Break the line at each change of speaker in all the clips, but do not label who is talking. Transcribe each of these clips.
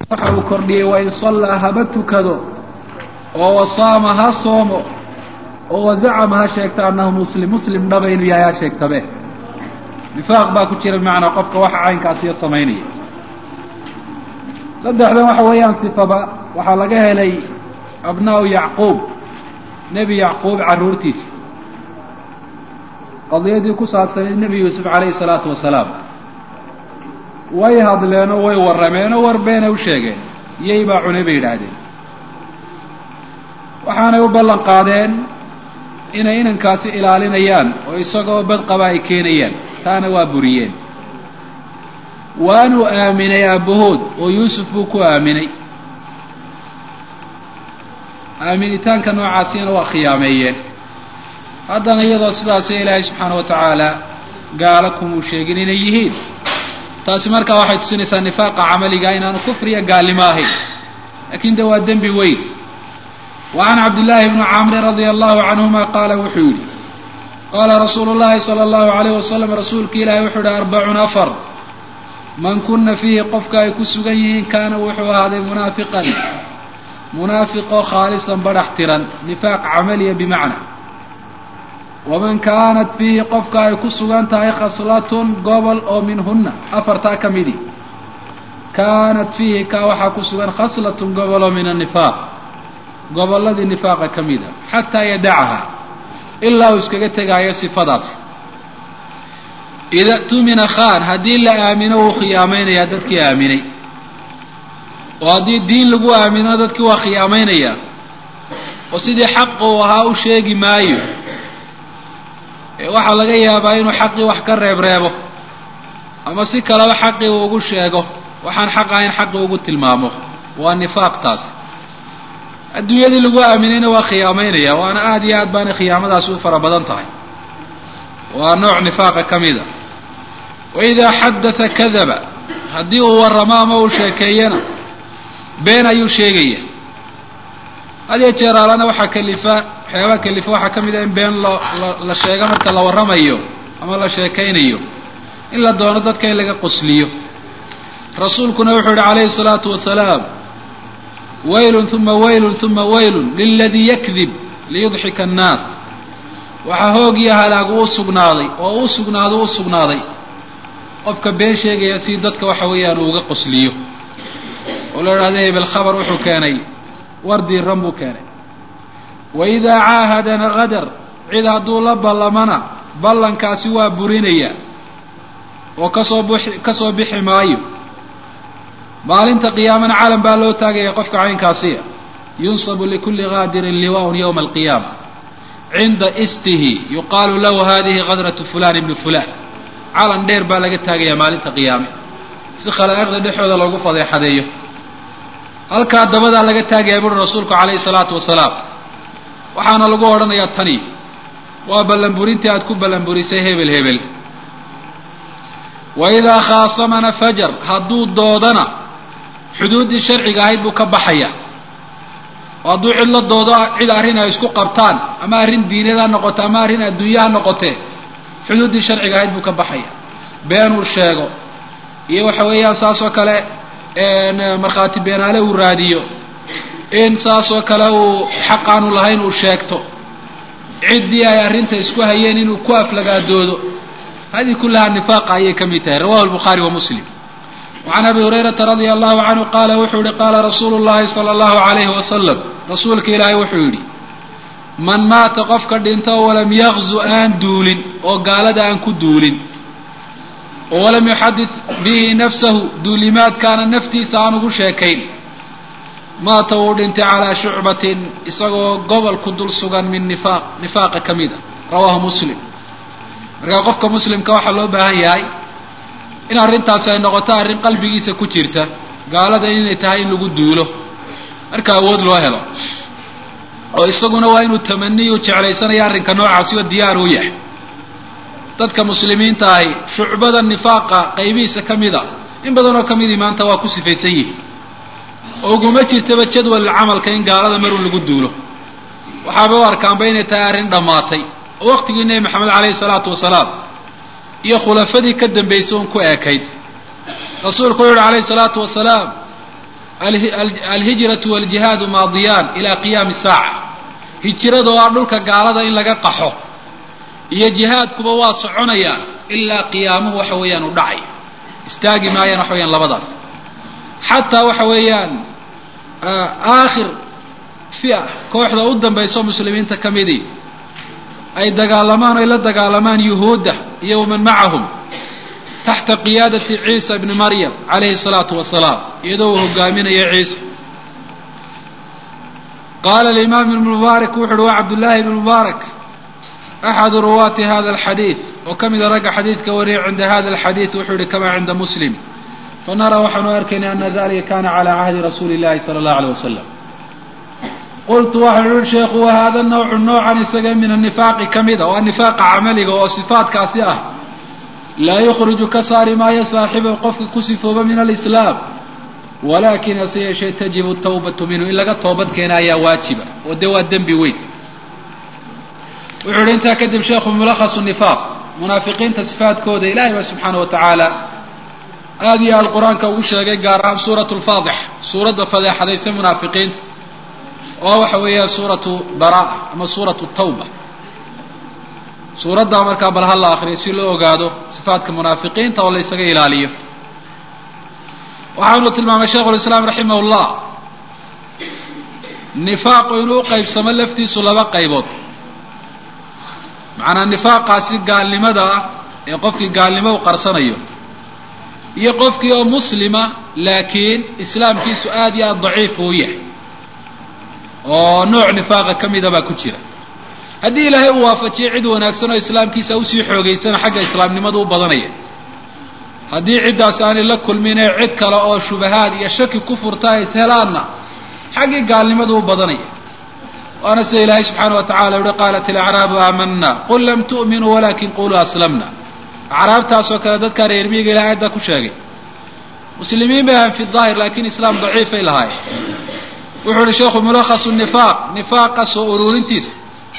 waxa uu kordhiyey wain sallaa haba tukado oo wasaama ha soomo oo wazacama ha sheegto annahu muslim muslim dhaba inuu yahay ha sheegtabe nifaaq baa ku jira bimacnaa qofka waxa caynkaasiyo samaynaya saddexdan waxa weeyaan sifaba waxaa laga helay abnaa'u yacquub nebi yacquub carruurtiisa qadiyadii ku saabsanayd nebi yuusuf calayhi salaatu wasalaam way hadleenoo way warrameenoo warbeena u sheegeen iyay baa cunay bay yidhaahdeen waxaanay u ballan qaadeen inay inankaasi ilaalinayaan oo isagoo badqaba ay keenayaan taana waa buriyeen waanuu aaminay aabbahood oo yuusuf buu ku aaminay aaminitaanka noocaasina waa khiyaameeyeen haddana iyadoo sidaasi ilaahay subxaana wa tacaala gaalo kumuu sheegin inay yihiin taasi markaa waxay tusinaysaa nifaaqa camaliga inaanu kufriya gaalnimo ahayn laakiin de waa dembi weyn wa can cabdillaahi bni camrin radia allahu canhuma qaala wuxuu yidhi qaala rasuulu llahi sala allahu alayh wasalam rasuulki ilaahi wuxuu yihi arbacun afar man kuna fiihi qofka ay ku sugan yihiin kaana wuxuu ahaaday munaafiqan munaafiqoo khaalisan badhax tiran nifaaq camaliya bimacna waman kaanat fiihi qofka ay ku sugan tahay khaslatun gobol oo minhunna afartaa ka midi kaanat fiihi kaa waxaa ku sugan khaslatun goboloo min annifaaq gobolladii nifaaqa ka mida xataa yadacaha ilaa uu iskaga tegaayo sifadaasi ida tumina khaan haddii la aamino wuu khiyaamaynayaa dadkii aaminay oo haddii diin lagu aamino dadkii waa khiyaamaynayaa oo sidii xaqa uu ahaa u sheegi maayo waxaa laga yaabaa inuu xaqii wax ka reebreebo ama si kaleba xaqii uu ugu sheego waxaan xaq ahayn xaqii ugu tilmaamo waa nifaaq taasi adduunyadii lagu aaminayna waa khiyaamaynaya waana aada iyo aad baana khiyaamadaasi u fara badan tahay waa nooc nifaaqa ka mida wa idaa xadatha kadaba haddii uu warramo ama uu sheekeeyana been ayuu sheegaya hadiyo jeer alana waxaa kalifa waxyaabaha kalifa waxaa ka mid a in been loo la sheego marka la warramayo ama la sheekaynayo in la doono dadka in laga qosliyo rasuulkuna wuxuu yihi calayhi salaatu wasalaam waylun uma waylun uma waylun liladii yakdib liyudxika annaas waxaa hoog iyo halaagu u sugnaaday oo u sugnaado u sugnaaday qofka been sheegaya si dadka waxa weeyaan uu uga qosliyo oo la idhahda hebel khabar wuxuu keenay war diiran buu keenay wa idaa caahadana qadar cid hadduu la ballamana ballankaasi waa burinaya oo kasoo bixi kasoo bixi maayo maalinta qiyaamana calam baa loo taagaya qofka caynkaasiya yunsabu likulli qaadirin liwaaun yowma alqiyaama cinda istihi yuqaalu lahu hadihi qadratu fulan ibni fulan calan dheer baa laga taagaya maalinta qiyaame si khalaa'iqda dhexooda loogu fadeexadeeyo halkaa dabadaa laga taagaya buuri rasuulku calayhi salaatu wasalaam waxaana lagu odhanayaa tani waa ballanburintii aad ku ballanburisay hebel hebel wa idaa khaasamana fajar hadduu doodana xuduuddii sharciga ahayd buu ka baxaya oo hadduu cid la doodo cid arrin ay isku qabtaan ama arrin diineed ha noqote ama arrin adduunye ha noqotee xuduuddii sharciga ahayd buu ka baxaya beenuu sheego iyo waxa weeyaan saas oo kale markhaati beenaale uu raadiyo in saas oo kale uu xaq aanu lahayn uu sheegto ciddii ay arrinta isku hayeen inuu ku aflagaadoodo hadihi kullahaa nifaaqa ayay ka mid tahay rawahu lbukhaari wa muslim wacan abi hurayrata radia allahu canhu qaala wuxuu yihi qaala rasuulu llahi sala allahu alayhi wasalam rasuulka ilaahay wuxuu yidhi man maata qofka dhinto walam yakzu aan duulin oo gaalada aan ku duulin oo walam yuxadid bihi nafsahu duulimaadkaana naftiisa aan ugu sheekayn maata wuu dhintay calaa shucbatin isagoo gobol ku dul sugan min nifaaq nifaaqa ka mid a rawaahu muslim markaa qofka muslimka waxaa loo baahan yahay in arrintaasi ay noqoto arrin qalbigiisa ku jirta gaalada inay tahay in lagu duulo marka awood loo helo oo isaguna waa inuu tamaniyu jeclaysanayo arrinka noocaasi oo diyaar u yahay dadka muslimiinta ahi shucbada nifaaqa qaybihiisa ka mid a in badanoo ka midii maanta waa ku sifaysan yihin oo uguma jirtaba jadwal camalka in gaalada marun lagu duulo waxaaba u arkaanba inay tahay arrin dhammaatay oo waqtigii nebi maxamed caleyhi salaatu wasalaam iyo khulafadii ka dambaysay uun ku eekayd rasuulku wuxu uhi calayhi salaatu wasalaam alhijratu waljihaadu maadiyaan ilaa qiyaami saaca hijrada oo ah dhulka gaalada in laga qaxo iyo jihaadkuba waa soconayaan ilaa qiyaamuhu waxa weeyaan u dhacay istaagi maayaan waxa weyaan labadaas xataa waxa weeyaan aakhir fia kooxda u dambayso muslimiinta ka midii ay dagaalamaan ay la dagaalamaan yuhuudda iyo waman macahum taxta qiyaadati ciisa bni maryam calayhi salaatu wasalaam iyadoo uu hogaaminayo ciisa qaala alimaam ibnu mubaarak wuxu uhi waa cabdullaahi ibnu mubaarak axadu ruwaati hada alxadiid oo ka mida ragga xadiidka wariyay cinda hada alxadiid wuxuu yihi kama cinda muslim fanara waxaanu arkaynay ana dalika kana cala cahdi rasuuli illahi sala allahu aleyh wasalam qultu waxaan uhi sheekhu wa hada nawcu noocan isaga min anifaaqi ka mida oo nifaaqa camaliga oo sifaadkaasi ah laa yukhriju ka saari maayo saaxiba qofka ku sifooba min alislaam walakin hase yeeshee tajibu tawbatu minhu in laga toobad keena ayaa waajiba oo dee waa dembi weyn wuxuu ihi intaa kadib sheekhu mulakhasu nifaaq munaafiqiinta sifaadkooda ilahay ba subxaana wa tacaala aada iyo aada qur-aanka ugu sheegay gaar ahaan suuratu lfaadix suuradda fadeexadaysa munaafiqiinta oo waxa weeya suuratu baraa ama suuratu tawba suuraddaa markaa bal ha la akriyo si loo ogaado sifaadka munaafiqiinta oo la ysaga ilaaliyo waxaanu tilmaamay sheikhu lislaam raximah llah nifaaqu inuu qaybsamo laftiisu laba qaybood macnaa nifaaqaasi gaalnimada ah ee qofkii gaalnimo u qarsanayo iyo qofkii oo muslima laakiin islaamkiisu aada iyo aada daciif uu yahay oo nooc nifaaqa ka mida baa ku jira haddii ilaahay uu waafajiyo cid wanaagsan oo islaamkiisa usii xoogaysana xagga islaamnimadu u badanaya haddii ciddaas aanay la kulmin ee cid kale oo shubahaad iyo shaki ku furta ay ishelaanna xaggii gaalnimadu u badanaya waana sida ilaahay subxaana wa tacala uhi qaalat ilacraabu aamana qul lam tu'minuu walakin quluu aslamna acraabtaasoo kale dadkaa reer miyiga ilahay aaddaa ku sheegay muslimiin bay ahan fi daahir lakin islaam daciifay lahaayeen wuxuu uhi sheekhu mulakhasu nifaaq nifaaqa soo ururintiisa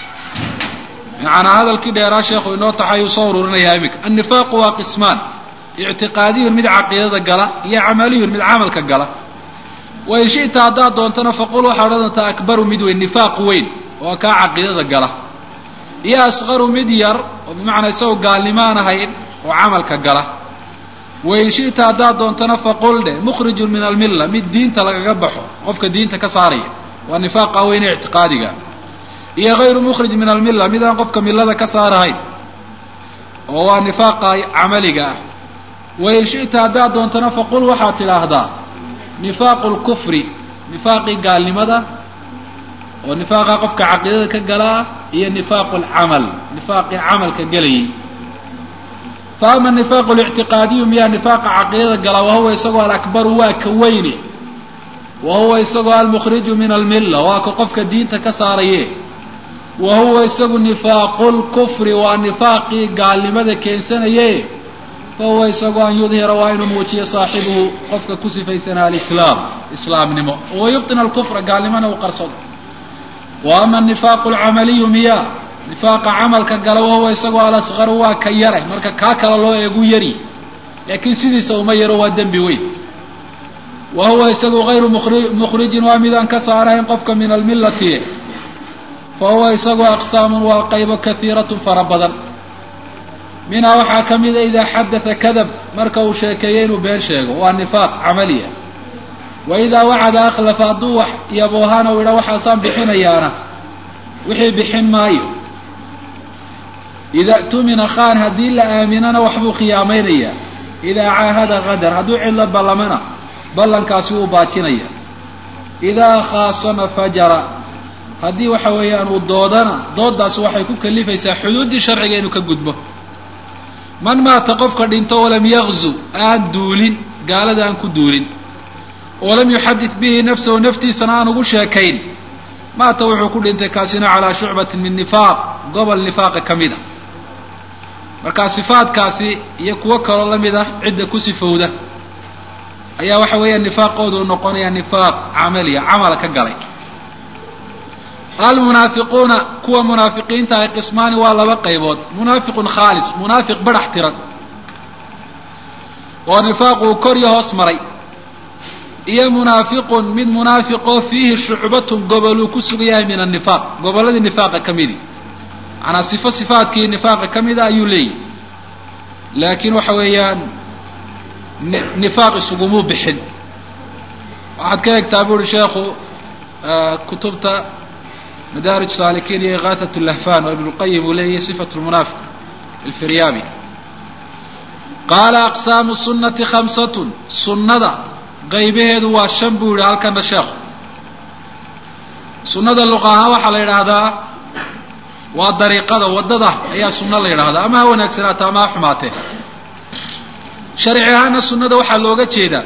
macanaa hadalkii dheeraa sheekhu inoo taxay uu soo ururinayaa iminka annifaaqu waa qismaan ictiqaadiyun mid caqiidada gala iyo camaliyun mid camalka gala wain shi'ta haddaad doontana faqul waxaa odhan doontaa akbaru mid weyn nifaaq weyn oo kaa caqiidada gala iyo asqaru mid yar oo bimacnaa isagoo gaalnimo aan ahayn oo camalka gala wain shi'ta haddaad doontana faqul dheh mukhrijun min almilla mid diinta lagaga baxo qofka diinta ka saaraya waa nifaaqa weyne ictiqaadiga iyo hayru mukhrij min almilla mid aan qofka millada ka saarahayn oo waa nifaaqa camaliga ah wain shi'ta haddaad doontana faqul waxaad tidhaahdaa nifaaqu lkufri nifaaqii gaalnimada oo nifaaqa qofka caqiidada ka galaa iyo nifaaqu lcamal nifaaqii camalka gelayay fa ama nifaaqu lictiqaadiyu miyaa nifaaqa caqiidada galaa wahuwa isagoo alakbaru waa ka weyne wa huwa isagoo almukhriju min almilla waa ka qofka diinta ka saaraye wa huwa isagu nifaaqu lkufri waa nifaaqii gaalnimada keensanaye fahuwa isagoo an yudhira waa inuu muujiyo saaxibuhu qofka ku sifaysanaa alislaam islaamnimo wa yubطina alkufra gaalnimona uu qarsado wa ama nifaaqu lcamaliyu miya nifaaqa camalka gala wahuwa isagoo alasqaru waa ka yare marka kaa kale loo eegu yari laakiin sidiisa uma yaro waa dembi weyn wa huwa isagu hayru mukhrijin waa midaan ka saarahayn qofka min almillati fa huwa isagoo aqsaamun waa qaybo kaiiratun fara badan minhaa waxaa ka mida idaa xadatha kadab marka uu sheekeeyo inuu been sheego waa nifaaq camaliya wa idaa wacada akhlafa hadduu wax yaboohana uu idha waxaasaan bixinayaana wixii bixin maayo ida tumina khaan haddii la aaminana waxbuu khiyaamaynayaa idaa caahada qadar hadduu cidla ballamana ballankaasi wuu baajinaya idaa khaasama fajara haddii waxa weeyaan uu doodana dooddaasi waxay ku kalifaysaa xuduuddii sharciga inuu ka gudbo man maata qofka dhinto walam yakzu aan duulin gaalada aan ku duulin walam yuxadid bihi nafsahu naftiisana aan ugu sheekayn maata wuxuu ku dhintay kaasina calaa shucbatin min nifaaq gobol nifaaqa ka mid a markaa sifaadkaasi iyo kuwo kaloo la mid ah cidda ku sifowda ayaa waxa weeyaan nifaaqoodu noqonaya nifaaq camaliya camala ka galay almunaafiquuna kuwa munaafiqiinta ay qismaani waa laba qaybood munaafiqun khaalis munaafiq badhax tiran oo nifaaq uu kor iyo hoos maray iyo munaafiqun mid munaafiqoo fiihi shucbatun gobol uu ku sugan yahay min annifaaq gobolladii nifaaqa ka midi macanaa sifo sifaadkii nifaaqa ka mida ayuu leeyahy laakiin waxa weeyaan nifaaq isugumuu bixin waxaad ka eegtaa bu uhi sheekhu kutubta madaarij saalikiin iyo ikaahat lahfan oo ibnulqayim uu leeyahy sifat lmunaafiq ilfiryaabi qaala aqsaamu sunnati khamsatun sunnada qaybaheedu waa shan buu yihi halkana sheekhu sunnada luqa ahaan waxaa la yidhaahdaa waa dariiqada waddada ayaa sunno la yidhaahdaa ama ha wanaagsanaato ama ha xumaatee sharci ahaana sunnada waxaa looga jeedaa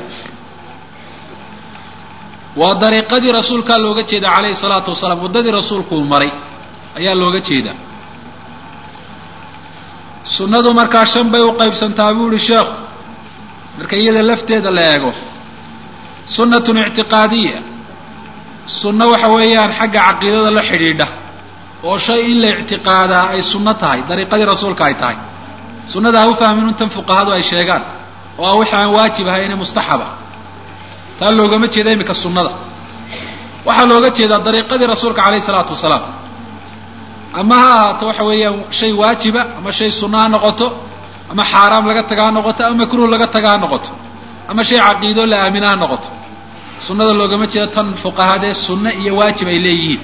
waa dariiqadii rasuulkaa looga jeeda calayhi salaatu wasalaam waddadii rasuulku uu maray ayaa looga jeedaa sunnadu markaa shan bay u qaybsantaa buu yihi sheekhu marka iyada lafteeda la eego sunnatun ictiqaadiya sunno waxa weeyaan xagga caqiidada la xidhiidha oo shay in la ictiqaadaa ay sunno tahay dariiqadii rasuulka ay tahay sunnada ha u fahmin intan fuqahadu ay sheegaan oo ah wixii aan waajib ahayne mustaxaba taa loogama jeeda iminka sunnada waxaa looga jeedaa dariiqadii rasuulka calayhi salaatu wasalaam ama ha ahaato waxa weeyaan shay waajiba ama shay sunno ha noqoto ama xaaraam laga taga ha noqoto ama makruh laga taga ha noqoto ama shay caqiido la aamina ha noqoto sunnada loogama jeedo tan fuqahadee sunno iyo waajib ay leeyihiin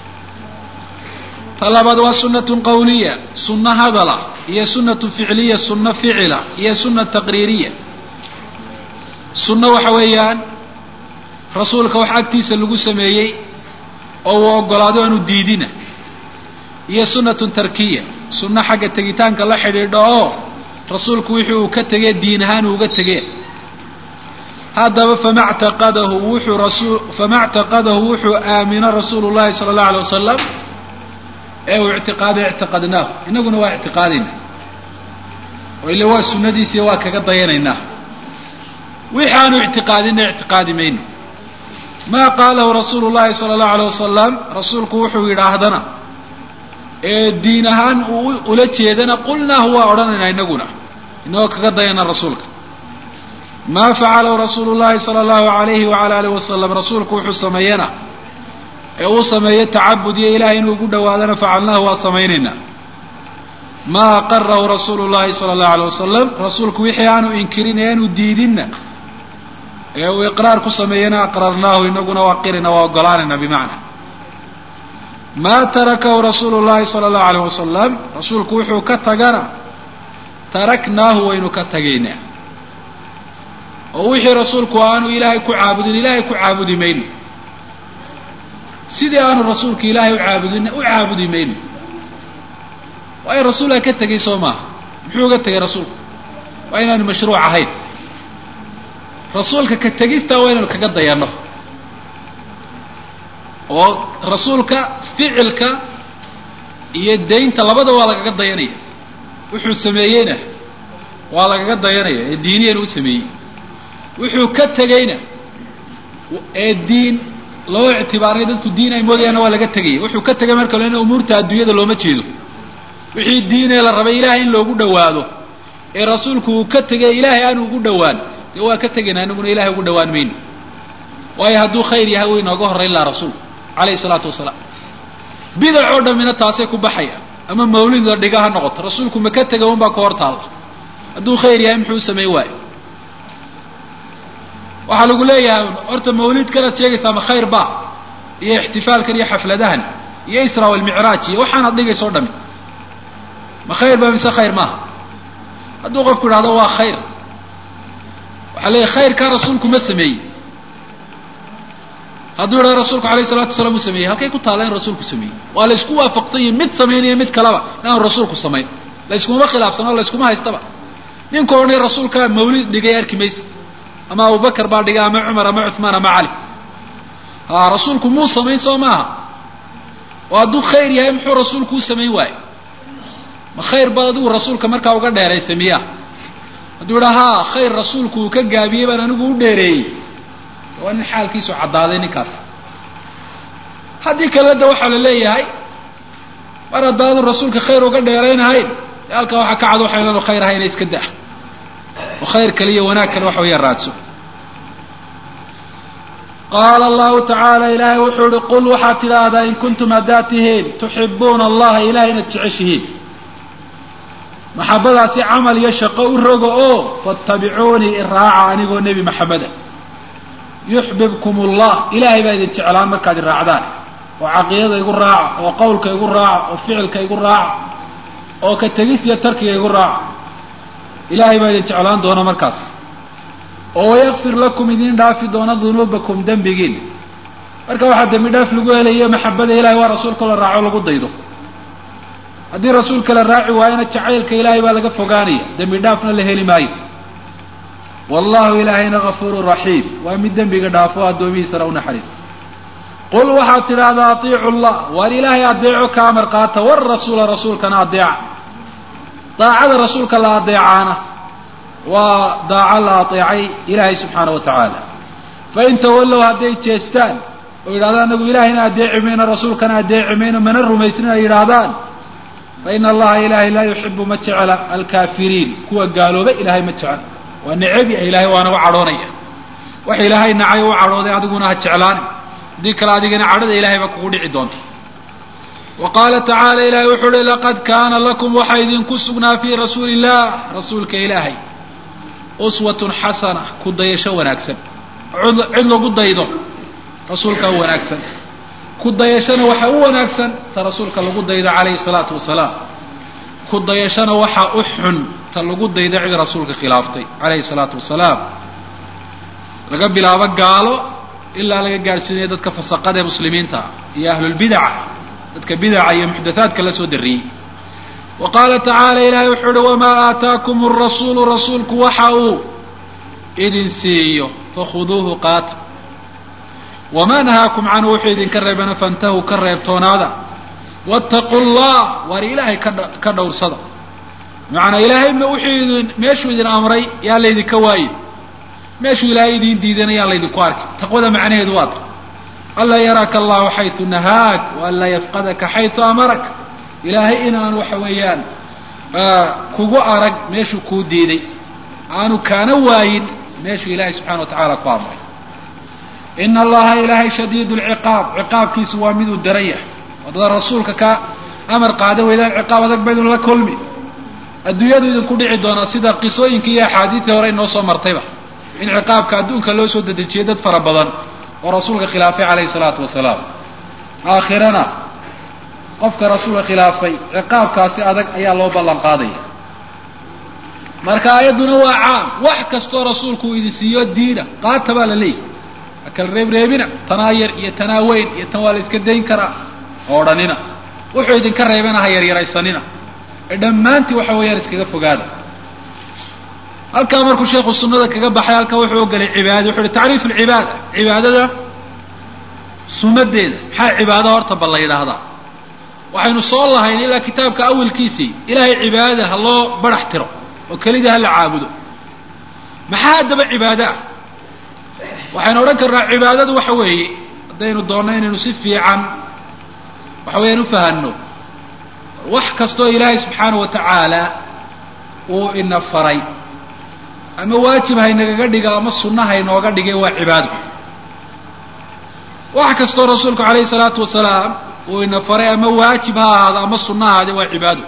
ta labaad waa sunnatun qawliya sunno hadala iyo sunnatu ficliya sunno ficila iyo sunna taqriiriya sunno waxa weeyaan rasuulka wax agtiisa lagu sameeyey oo uu ogolaado aanu diidina iyo sunnatun tarkiya sunno xagga tegitaanka la xidhiidho oo rasuulku wixii uu ka tegee diin ahaan uuga tegee haddaba fama ctaqadahu wuxuu rasul fama ctaqadahu wuxuu aamino rasuulu llahi sala allahu alay wasalam ee uu ictiqaaday ictiqadnaahu inaguna waa ictiqaadayna oo ille waa sunnadiisiiyo waa kaga dayanaynaa wixi aanu ictiqaadina ictiqaadi mayno maa qaalahu rasuulu llahi sala allahu alay wasalam rasuulku wuxuu yidhaahdana ee diin ahaan uu ula jeedana qulnaahu waa odhanaynaa inaguna inagoo kaga dayana rasuulka maa facalahu rasuulu llahi sala allahu alayhi wala alih wasalam rasuulku wuxuu sameeyena ee uu sameeyo tacabud iyo ilahay inuu ugu dhawaadana facalnaahu waa samaynaynaa maa aqarahu rasuulu llahi sala allahu alay wasalam rasuulku wixii aanu inkirin ee aanu diidinna ee uu iqraar ku sameeyena aqrarnaahu inaguna waa qirina waa ogolaanayna bimacna maa tarakahu rasuulu llahi sala allahu alayh wasalam rasuulku wuxuu ka tagana taraknaahu waynu ka tagaynaa oo wixii rasuulku aanu ilaahay ku caabudin ilaahay ku caabudi mayno sidii aanu rasuulku ilaahay u caabudin u caabudi mayno waayo rasuulaa ka tegay soo maaha muxuu uga tegay rasuulku waa inaanu mashruuc ahayn rasuulka ka tegistaa waa inaynu kaga dayanno oo rasuulka ficilka iyo daynta labada waa lagaga dayanaya wuxuu sameeyeyna waa lagaga dayanaya ee diiniyana u sameeyey wuxuu ka tegayna ee diin loo ictibaaray dadku diin ay moodayaanna waa laga tegaya wuxuu ka tegay marka lena umuurta adduunyada looma jeedo wixii diinee la rabay ilaahay in loogu dhawaado ee rasuulku uu ka tegay ilaahay aanu ugu dhawaan dee waa ka tegaynaa inaguna ilahay ugu dhawaan mayno waayo hadduu khayr yahay way inooga horrayn laha rasuulku calayhi salaatu wasalaam bidac oo dhammina taasay ku baxaya ama mawlid la dhiga ha noqoto rasuulku ma ka tegay unbaa ka hor taalla hadduu khayr yahay muxuu samayn waayo waxaa lagu leeyahay horta mawlidkanaad sheegaysaa ma khayr ba iyo ixtifaalkan iyo xafladahan iyo isra walmicraaj iyo waxaanaad dhigaysa o dhami ma khayr ba mise khayr maaha hadduu qofku idhahdo waa khayr waxaa leeyahy khayrkaa rasuulku ma sameeyey hadduu idhahdo rasuulku alayh salatu wasalaam uu sameeyey halkay ku taalla in rasuulku sameeyey waa la ysku waafaqsan yahi mid samaynayo mid kaleba inaanu rasuulku samayn la yskuma khilaafsano la yskuma haystaba ninka odhanay rasuulkaa mawlid dhigay arki maysa ama abubakar baa dhigay ama cumar ama cuثmaan ama cali ha rasuulku muu samayn soo maaha oo hadduu khayr yahay muxuu rasuulku u samayn waayo ma khayr baad adigu rasuulka markaa uga dheeraysa miya hadduu idhaa ha khayr rasuulku uu ka gaabiyey baan anigu u dheereeyey waa nin xaalkiisu caddaaday ninkaas haddii kalena de waxaa la leeyahay mar haddaadu rasuulka khayr uga dheeraynahayn de halkaa waxaa ka cad waxaynaanu khayr ahayna iska da oo khayr kale iyo wanaag kale waxa weya raadso qaala allahu tacaala ilaahay wuxuu ihi qul waxaad tidhaahdaa in kuntum haddaad tihiin tuxibuuna allaha ilahay inaad jeceshihiin maxabadaasi camal iyo shaqo u roga oo fattabicuunii iraaca anigoo nebi maxameda yuxbibkum allah ilaahay baa idin jeclaan markaad iraacdaan oo caqiidada igu raaca oo qowlka igu raaca oo ficilka igu raaca oo ka tegis iyo tarkiga igu raaca ilaahay baa idin jeclaan doona markaas oo wayakfir lakum idin dhaafi doona dunuubakum dembigiin marka waxaa dembi dhaaf lagu helayo maxabada ilahay waa rasuulka la raaco lagu daydo haddii rasuulka la raaci waayona jacaylka ilaahay baa laga fogaanaya dembi dhaafna la heli maayo wallahu ilaahayna gafuurun raxiim waa mid dembiga dhaafo addoomihiisana u naxariista qul waxaad tidhaahdaa atiicu llah waar ilaahay adeeco ka amar qaata warasuula rasuulkana adeeca daacada rasuulka la adeecaana waa daaco la adeecay ilaahay subxaana wa tacaala fain tawallow hadday jeestaan oo yidhahdaan anagu ilaahayna adeeci mayno rasuulkana adeeci mayno mana rumaysnin ay yidhaahdaan faina allaha ilaahay laa yuxibu ma jecla alkaafiriin kuwa gaalooba ilaahay ma jecla waa necebya ilaahay waana u cadhoonaya wax ilaahay nacay u cadhooday adiguna ha jeclaani haddii kale adigana cadhada ilahay baa kugu dhici doonta wa qaala tacaala ilahay wuxuu uhi laqad kaana lakum waxaa idinku sugnaa fii rasuuli illah rasuulka ilaahay uswatun xasana ku dayasho wanaagsan cid lagu daydo rasuulka u wanaagsan ku dayashana waxaa u wanaagsan ta rasuulka lagu daydo calayhi salaatu wasalaam ku dayashana waxaa u xun ta lagu daydo cid rasuulka khilaaftay calayhi salaatu wasalaam laga bilaabo gaalo ilaa laga gaadhsiinayo dadka fasaqada ee muslimiinta iyo ahlulbidaca dadka bidaca iyo muxdathaadka la soo darriyey wa qaala tacaala ilaahay wuxuu uhi wamaa aataakum arasuulu rasuulku waxa uu idin siiyo fakhuduuhu qaata wamaa nahaakum canhu wuxuu idinka reebana fantahuu ka reebtoonaada waataquu llah waar ilaahay ka dhowrsada macanaa ilaahay wuxuu idin meeshuu idin amray yaa laydinka waayin meeshuu ilaahay idin diidana yaan laydinku arki taqwada macnaheedu waa ta anlaa yaraaka allahu xaytu nahaak waanlaa yafqadaka xaytu amarak ilaahay inaan waxa weeyaan kugu arag meeshuu kuu diiday aanu kaana waayin meeshuu ilaahay subxana wa tacaala ku amray ina allaha ilaahay shadiid lciqaab ciqaabkiisu waa miduu daran yahay wadada rasuulka ka amar qaadan weydaan ciqaab adag baydun la kulmi adduunyadu idinku dhici doonaa sida qisooyinkii iyo axaadiidii hore inoo soo martayba in ciqaabka adduunka loo soo dedejiyey dad fara badan oo rasuulka khilaafay calayhi salaatu wasalaam aakhirana qofka rasuulka khilaafay ciqaabkaasi adag ayaa loo ballan qaadaya marka aayadduna waa caam wax kastoo rasuulku uu idin siiyo diina qaata baa la leeyahy akal reebreebina tanaa yar iyo tanaa weyn iyo tan waa la iska dayn karaa oo odhanina wuxuu idinka reebana ha yaryaraysanina ee dhammaantii waxa weeyaan iskaga fogaada halkaa markuu sheekhu sunada kaga baxay halkaa wuxuu ogelay cibaada wuxu uhi tacriif alcibaada cibaadada sunadeeda maxaa cibaado horta bal la yidhaahdaa waxaynu soo lahayn ilaa kitaabka awalkiisii ilaahay cibaadada ha loo barax tiro oo kelidii ha la caabudo maxaa haddaba cibaado ah waxaynu odhan karnaa cibaadadu waxa weeye haddaynu doonno inaynu si fiican waxa weeyaan ufahanno wax kastoo ilaahay subxaana wa tacaala uu ina faray ama waajib haynagaga dhiga ama sunna haynooga dhigay waa cibaado wax kastoo rasuulku calayhi salaatu wasalaam uu ina faray ama waajib ha ahaado ama sunna ahaade waa cibaado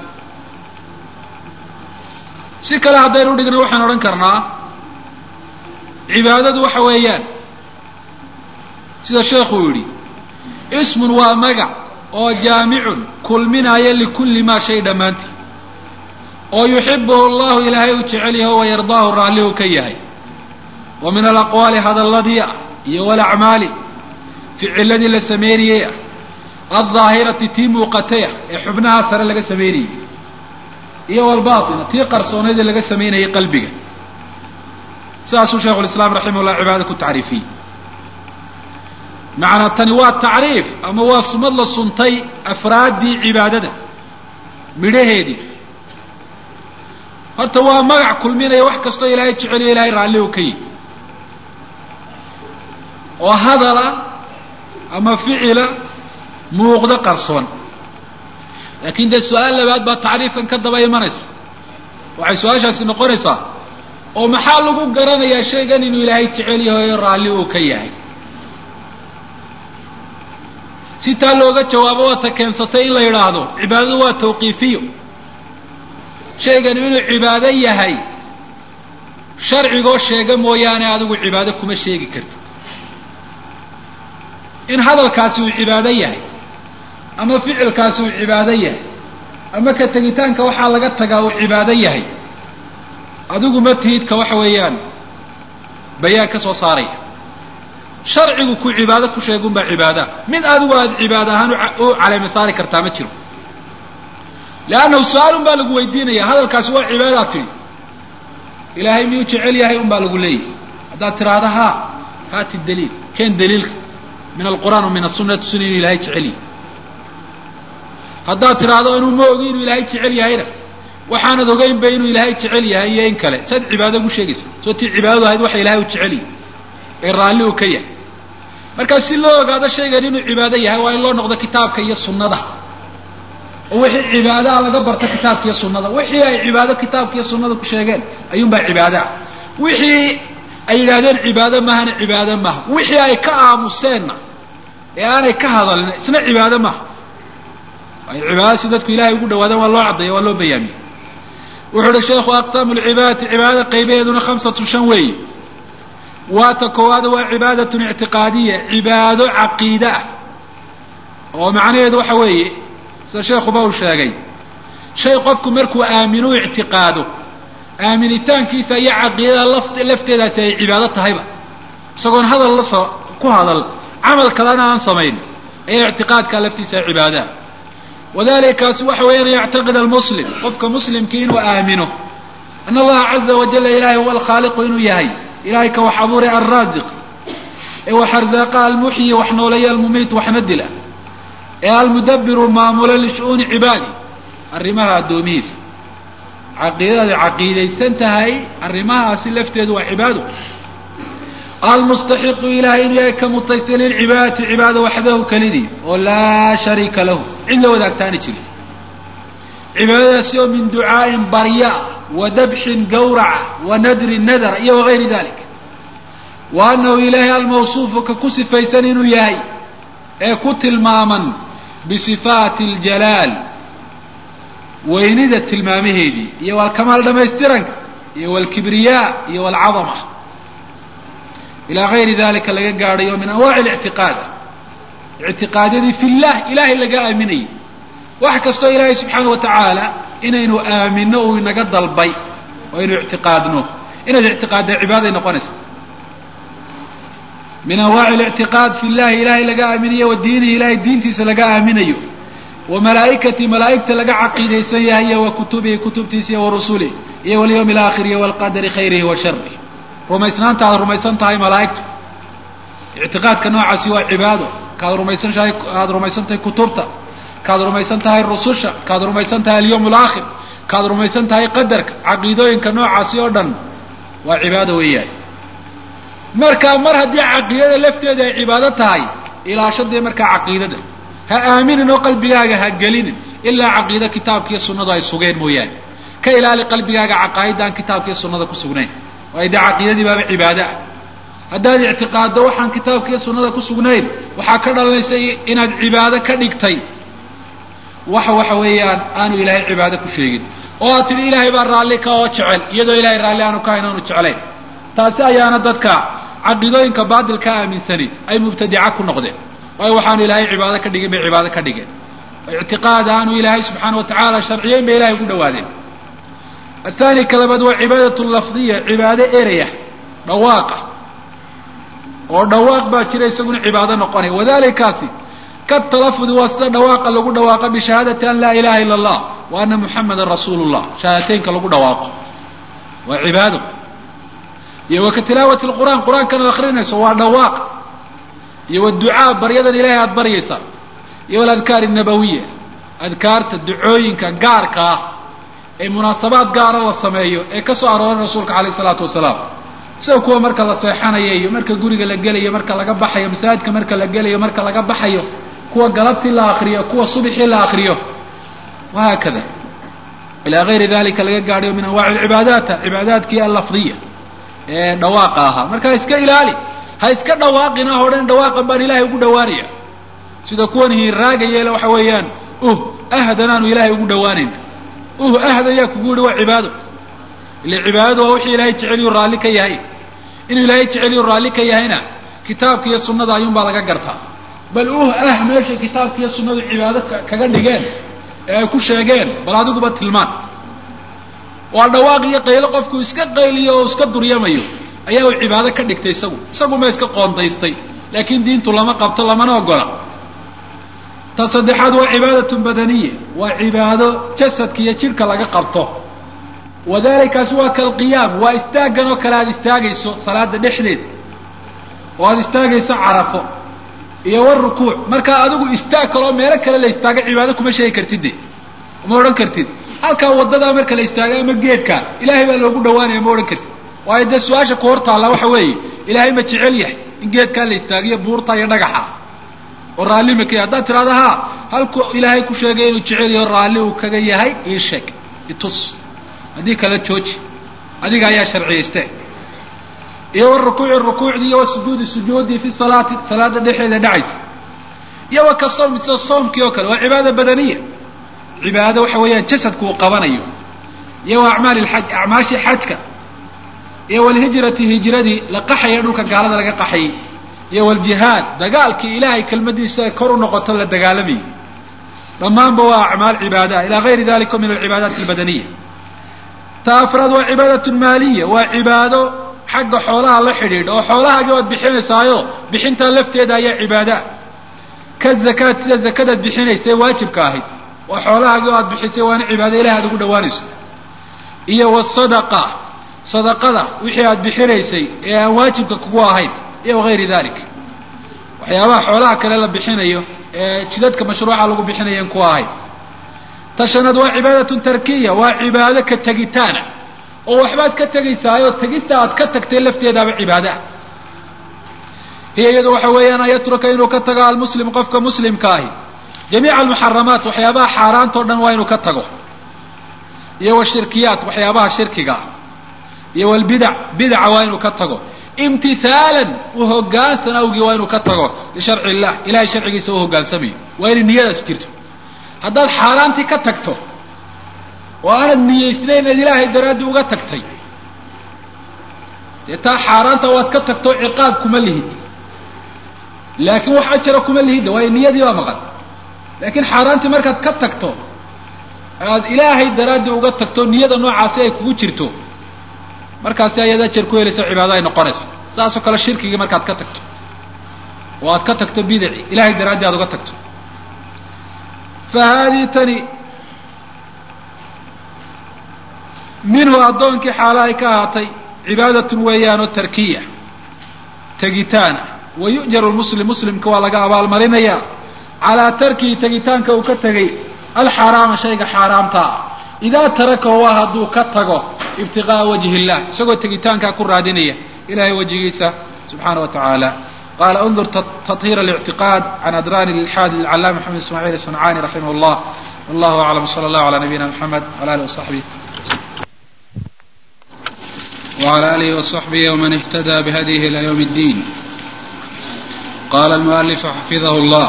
si kale haddaynu udhigno waxaan odhan karnaa cibaadadu waxa weeyaan sida sheekhu yidhi ismun waa magac oo jaamicun kulminaya likulli maa shay dhammaantii oo yuxibuhu allahu ilaahay uu jecel yahay wa yardaahu raallihu ka yahay wa min alaqwaali hadalladii ah iyo walacmaali ficiladii la sameynayey ah aldaahirati tii muuqatay ah ee xubnaha sare laga sameynayey iyo walbaatina tii qarsoonaydee laga samaynayay qalbiga sidaasuu shaikhu lislaam raximah llah cibaada ku tacriifiyey macnaa tani waa tacriif ama waa sumad la suntay afraaddii cibaadada midhaheedii horta waa magac kulminaya wax kastoo ilaahay jeceliyo ilahay raallihu ka yihi oo hadala ama ficila muuqdo qarsoon laakiin dee su-aal labaad baa tacriifkan ka daba imanaysa waxay su-aashaasi noqonaysaa oo maxaa lagu garanayaa shaygan inuu ilaahay jecel yahay oo raalli uu ka yahay si taa looga jawaabo waata keensatay in la yidhaahdo cibaadadu waa tawqiifiyo shaygani inuu cibaado yahay sharcigoo sheega mooyaane adigu cibaado kuma sheegi kartid in hadalkaasi uu cibaado yahay ama ficilkaasi uu cibaado yahay ama ka tegitaanka waxaa laga tagaa uu cibaado yahay adigu ma tihid ka waxa weeyaan bayaan ka soo saaraya sharcigu ku cibaado ku sheegunbaa cibaadaha mid adigu aada cibaado ahaan u caleema saari kartaa ma jiro leannahu su-aal un baa lagu weydiinaya hadalkaasi waa cibaadaad tidhi ilaahay miyuu jecel yahay un baa lagu leeyahy haddaad tidhaahdo haa haati daliil keen daliilka min alqur'aan wa min asunna tusina inuu ilahay jecel yahay haddaad tidhaahdo inuu ma ogi inuu ilaahay jecel yahayna waxaanad ogeynba inuu ilaahay jecel yahay iyo in kale saad cibaado ugu sheegaysa soo tii cibaadadu ahayd waxa ilahay u jecel yahay ee raalli uu ka yahay markaa si loo ogaado shaygan inuu cibaado yahay waa in loo noqdo kitaabka iyo sunnada oo wixii cibaadaha laga barto kitaabka iyo sunnada wixii ay cibaado kitaabka iyo sunnada ku sheegeen ayuunbaa cibaadaha wixii ay yidhaahdeen cibaado mahana cibaado maaha wixii ay ka aamuseenna ee aanay ka hadalin isna cibaado maaha waayo cibaadada si dadku ilahay ugu dhawaadaan waa loo caddeeya waa loo bayaamiya wuxuu uhi sheekhu aqsaamu lcibaadati cibaadada qaybaheeduna khamsatun shan weeye waata koowaad waa cibaadatun ictiqaadiya cibaado caqiide ah oo macnaheedu waxa weeye sida sheekhuba uu sheegay shay qofku markuu aaminu ictiqaado aaminitaankiisa iyo caqiidada laf lafteedaasi ay cibaado tahayba isagoon hadal la ku hadal camal kalena aan samayn ayaa ictiqaadkaa laftiisa cibaadaha wadalikaasi waxa weeyaan yactaqid almuslim qofka muslimkii inuu aamino ana allaha caza wajala ilahay huwa alkhaaliqu inuu yahay ilahay ka wax abuuray alraasiq ee wax arzaaqa almuxyi wax nooleeya almumiit waxna dila ee almudabiru maamula lishu'uuni cibaadi arrimaha addoomihiisa caqiidadaada caqiidaysan tahay arrimahaasi lafteedu waa cibaado almustaxiqu ilahay inuu yahay ka mutaystay lilcibaadati cibaada waxdahu kelidii oo laa shariika lahu cid la wadaagtaani jirin cibaadadaasi oo min ducaa'in barya wa dabxin gawraca wa nadrin nadara iyo wagayri dalik wa annahu ilaahay almawsuufu ka ku sifaysan inuu yahay ee ku tilmaaman bisifaati aljalaal weynida tilmaamaheedii iyo walkamaal dhamaystiranka iyo walkibriyaa iyo walcadama ilaa gayri dalika laga gaadhayo min anwaaci alictiqaad ictiqaadyadii fi llah ilahay laga aaminayay wax kastoo ilaahay subxaana wa tacaala inaynu aamino uu inaga dalbay oo aynu ictiqaadno inaad ictiqaadda cibaaday noqonaysa min anwaaci alictiqaad fi llahi ilahay laga aaminayo wa diinihi ilahay diintiisa laga aaminayo wa malaa'ikatii malaa'igta laga caqiidaysan yahay iyo wa kutubihi kutubtiisa iyo wa rusulih iyo walyawmi alaakhir iyo walqadari khayrihi wa sharih rumaysnaanta aad rumaysan tahay malaa'igtu ictiqaadka noocaasi waa cibaado kaad rumaysan tahay aada rumaysan tahay kutubta kaad rumaysan tahay rususha kaad rumaysan tahay alyawm alaakhir kaad rumaysan tahay qadarka caqiidooyinka noocaasi oo dhan waa cibaado weeyaan marka mar haddii caqiidada lafteeda ay cibaado tahay ilaashadee markaa caqiidada ha aaminin oo qalbigaaga ha gelinin ilaa caqiido kitaabka iyo sunnadu ay sugeen mooyaane ka ilaali qalbigaaga caqaa'idda aan kitaabka iyo sunnada ku sugnayn waayo dee caqiidadii baaba cibaado ah haddaad ictiqaaddo waxaan kitaabka iyo sunnada ku sugnayn waxaa ka dhalanaysa inaad cibaado ka dhigtay waxa waxa weeyaan aanu ilaahay cibaado ku sheegin oo aad tidhi ilaahay baa raalli ka oo jecel iyadoo ilaahay raalli aanu ka hayn aanu jeclayn taasi ayaana dadka caqiidooyinka baatilka aaminsani ay mubtadica ku noqdeen waayo waxaanu ilaahay cibaado ka dhigin bay cibaado ka dhigeen ictiqaad aanu ilaahay subxaana wa tacaala sharciyeyn bay ilahay ugu dhawaadeen athani ka labaad waa cibaadatu lafdiya cibaado eraya dhawaaqa oo dhawaaq baa jira isaguna cibaado noqonaya wadalikaasi katalafudi waa sida dhawaaqa lagu dhawaaqa bishahaadati an laa ilaha ila allah wa ana muxamadan rasuulu llah shahaadateynka lagu dhawaaqo waa cibaado iyo wa ka tilaawati lqur'aan qur-aankan ad akrinayso waa dhawaaq iyo waducaa baryadan ilahay aada baryaysaa iyo waladkaar nabawiya adkaarta ducooyinka gaarka ah ee munaasabaad gaara la sameeyo ee ka soo arooray rasuulka calayh isalaatu wasalaam sida kuwa marka la seexanayo iyo marka guriga la gelayo marka laga baxayo masaajidka marka la gelayo marka laga baxayo kuwa galabtii la akriyo kuwa subxii la akriyo wahaakada ilaa gayri dalika laga gaadhayo min anwaaci alcibaadaata cibaadaadkii allafdiya ee dhawaaqa ahaa marka ha iska ilaali ha iska dhawaaqina o dhan dhawaaqan baan ilahay ugu dhawaanaya sida kuwan hiiraaga yeela waxa weeyaan uh ahdan aanu ilaahay ugu dhawaanayn uh ahd ayaa kugu yihi waa cibaado ile cibaadadu waa wixii ilaahay jeceliyu raalli ka yahay inuu ilaahay jeceliyu raalli ka yahayna kitaabka iyo sunnada ayuunbaa laga gartaa bal uh ah meeshay kitaabka iyo sunnadu cibaado kaga dhigeen ee ay ku sheegeen bal adiguba tilmaan waa dhawaaq iyo qaylo qofku iska qayliyo oo iska duryamayo ayaa uu cibaado ka dhigtay isagu isaguma iska qoondaystay laakiin diintu lama qabto lamana ogola ta saddexaad waa cibaadatun badaniya waa cibaado jasadka iyo jidhka laga qabto wadalikaasi waa kalqiyaam waa istaaggan oo kale aada istaagayso salaada dhexdeed oo aada istaagayso carafo iyo warukuuc markaa adigu istaag kaloo meelo kale la istaaga cibaado kuma sheegi kartid de ma odhan kartid halkaa wadadaa marka la istaaga ama geedka ilaahay baa loogu dhawaanaya ma odhan kartid waayo dee su-aasha ku hor taalla waxa weeye ilaahay ma jecel yahay in geedkaa la istaagiyo buurta iyo dhagaxa oo raalli ma ka yahay haddaad tidhahda ha halku ilaahay ku sheegay inuu jecel yaho raalli uu kaga yahay ii sheeg itus haddii kala jooji adiga ayaa sharciyayste iyo warukuuci rukuucdii iyo wasujuudi sujuudii fi salaati salaada dhexeeda dhacaysa iyo wa ka sawmi sida soomkii oo kale waa cibaada badaniya cibaado waxa weeyaan jasadku uu qabanayo iyo wa acmaali lxaj acmaashii xajka iyo walhijrati hijradii la qaxaya dhulka gaalada laga qaxayay iyo waljihaad dagaalkii ilaahay kelmadiisa ay kor u noqoto la dagaalamayay dhammaanba waa acmaal cibaadaha ila gayri dalika min alcibaadaati albadaniya ta afraad waa cibaadat maaliya waa cibaado xagga xoolaha la xidhiidha oo xoolahaagii waad bixinaysaayo bixintaa lafteeda ayaa cibaada ka zakaad sida zakadaad bixinaysa ee waajibka ahayd waa xoolahaagii oo aad bixisay waana cibaado ilahi aad ugu dhawaanayso iyo wasadaqa sadaqada wixii aad bixinaysay ee aan waajibka kugu ahayn iyo wagayri dalik waxyaabaha xoolaha kale la bixinayo ee jidadka mashruuca lagu bixinayan ku ahayn ta shanaad waa cibaadatun tarkiya waa cibaado ka tegitaana oo waxbaad ka tegaysaayoo tegista aad ka tagtay lafteedaaba cibaadaah hiya iyadu waxa weeyaan an yatruka inuu ka tago almuslim qofka muslimka ahi jamiica almuxaramaat waxyaabaha xaaraanta o dhan waa inuu ka tago iyo washirkiyaat waxyaabaha shirkiga iyo walbidac bidaca waa inuu ka tago imtihaalan u hogaansan awgii waa inuu ka tago lisharci illah ilahay sharcigiisa u hogaansamayo waa inay niyadaas jirto haddaad xaaraantii ka tagto oo aanad niyaysnayn inaad ilaahay daraaddii uga tagtay dee taa xaaraanta waad ka tagto ciqaab kuma lihid laakiin wax ajara kuma lihidda waayo niyadii baa maqan laakiin xaaraantii markaad ka tagto aad ilaahay daraaddii uga tagto niyada noocaasi ay kugu jirto markaasi ayaad ajar ku helaysa cibaado ay noqonaysa saasoo kale shirkigii markaad ka tagto oo aad ka tagto bidaci ilahay daraaddii aad uga tagto fa haadihi tani minhu addoonkii xaala ay ka ahaatay cibaadatun weeyaanoo tarkiya tegitaana wa yu'jaru lmuslim muslimka waa laga abaalmarinayaa calaa tarkihi tegitaanka uu ka tegay alxaaraama shayga xaaraamtaa idaa tarakahu waa hadduu ka tago ibtiqaa'a wajhi illah isagoo tegitaankaa ku raadinaya ilahay wejigiisa subxaana wa tacaala qala undur taطhir الاctiqاad can adrani ilxaad lilcalaama maxamed ismaعiil صنcani raximah اllah wallahu aclam slى اllah عalى nabiyina mxamed wala alih وصaxbih وعlى آله وصحبه ومن اهتدى بهديه إلى يوم الدين قال المؤلف حفظه الله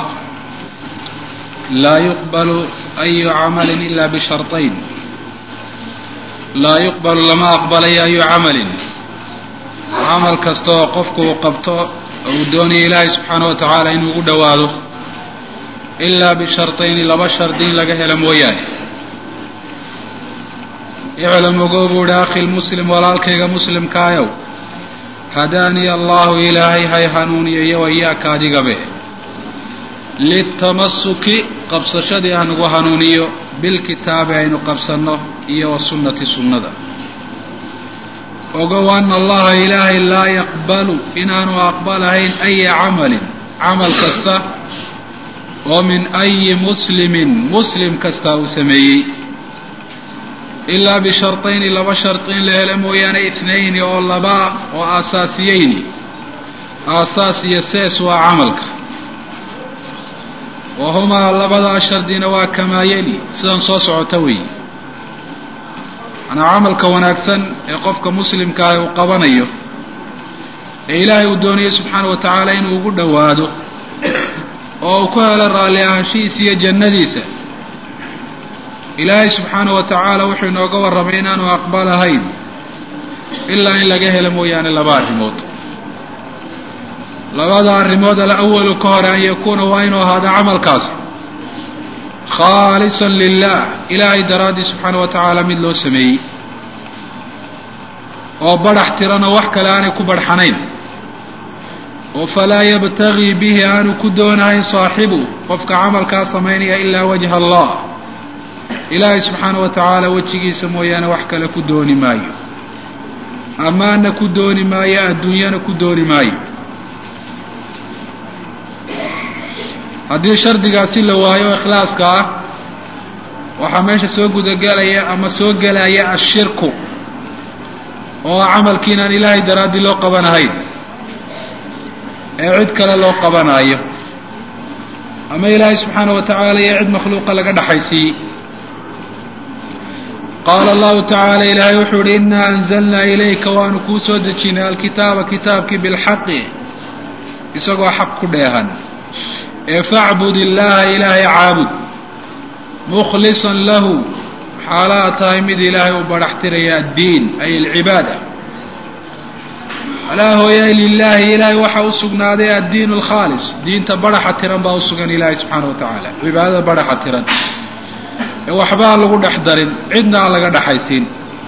لا يقبل أي عمل إلا بشرطين لا يقبل lama أqبلayo أي عمل camal kasta oo qofku uu qabto uu doonaya ilaahay subxaanaه wa tacaala inuu ugu dhowaado إilaa bisharطayni laba shardi in laga helo mooyaane iclam ogow buu ihi akhi lmuslim walaalkayga muslimkaayow hadaaniya allahu ilaahay hay hanuuniyo iyo wayaaka adigabe litamasuki qabsashadii hanagu hanuuniyo bilkitaabi aynu qabsanno iyo wasunnati sunnada ogow ana allaha ilaahay laa yaqbalu inaanu aqbalahayn aya camalin camal kasta oo min ayi muslimin muslim kasta uu sameeyey ilaa bisharطayni laba shardi in la helo mooyaane itnayni oo labaa oo aasaasiyeyni aasaas iyo sees waa camalka wa humaa labadaa shardina waa kamaa yeli sidan soo socota weeye manaa camalka wanaagsan ee qofka muslimkaahi uu qabanayo ee ilaahay uu doonayo subxaana wa tacaala inuu ugu dhowaado oo uu ku helo raalli ahaanshihiisa iyo jannadiisa ilaahay subxaana wa tacaala wuxuu inooga warramay inaanu aqbalahayn ilaa in laga helo mooyaane laba arrimood labada arrimood alawalu ka hore an yakuuna waa inuu ahaado camalkaasi khaalisan lilah ilaahay daraaddii subxaana wa tacaala mid loo sameeyey oo badhax tiranoo wax kale aanay ku badhxanayn oo falaa yabtagii bihi aanu ku doonahayn saaxibu qofka camalkaa samaynaya ilaa wajha allah ilaahay subxaana wa tacaala wejigiisa mooyaane wax kale ku dooni maayo ammaanna ku dooni maayo adduunyana ku dooni maayo haddii shardigaasi la waayo ikhlaaska ah waxaa meesha soo gudagelaya ama soo gelaya ashirku oo ah camalkiinaan ilaahay daraaddii loo qabanahayn ee cid kale loo qabanaayo ama ilaahay subxaana wa tacaala iyo cid makhluuqa laga dhaxaysiiyey qaala allahu tacaala ilaahay wuxuu ihi inaa anzalnaa ilayka waanu kuu soo dejinay alkitaaba kitaabkii bilxaqi isagoo xaq ku dheehan ee facbud illaaha ilaahay caabud mukhlisan lahu xaalaad tahay mid ilaahay u badhaxtiraya addiin ay alcibaada alaa hooyay lilaahi ilaahay waxaa u sugnaaday addiin alkhaalis diinta badhaxa tiran baa u sugan ilaahay subxaana wa tacaala cibaadada badhaxa tiran ee waxba aan lagu dhex darin cidna aan laga dhexaysiin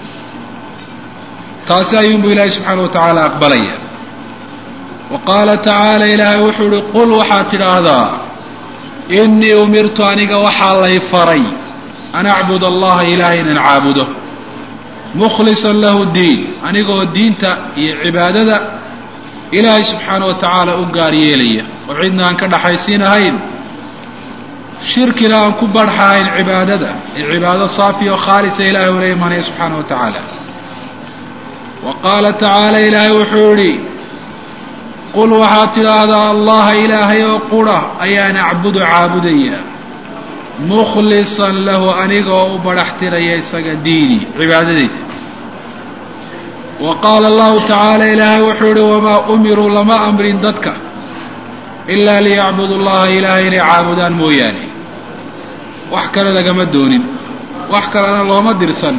taasi ayuunbuu ilaahay subxaana wa tacaala aqbalaya wa qaala tacaala ilaahay wuxuu uhi qul waxaad tidhaahdaa innii umirtu aniga waxaa lay faray an acbud allaha ilaahay inaan caabudo mukhlisan lahu diin anigoo diinta iyo cibaadada ilaahay subxaana wa tacaala u gaar yeelaya oo cidna aan ka dhaxaysiinahayn shirkina aan ku barxahayn cibaadada ee cibaado saafi oo khaalisa ilaahay ula imanaya subxaana wa tacaala wa qaala tacaala ilaahay wuxuu idhi qul waxaad tidhaahdaa allaha ilaahay oo qura ayaan acbudu caabudaya mukhlisan lahu anigoo u badhaxtiraya isaga diini cibaadadeyda wa qaala allahu tacaala ilaahay wuxuu ihi wamaa umiruu lama amrin dadka ilaa liyacbudu llaha ilaahay inay caabudaan mooyaane wax kale lagama doonin wax kalena looma dirsan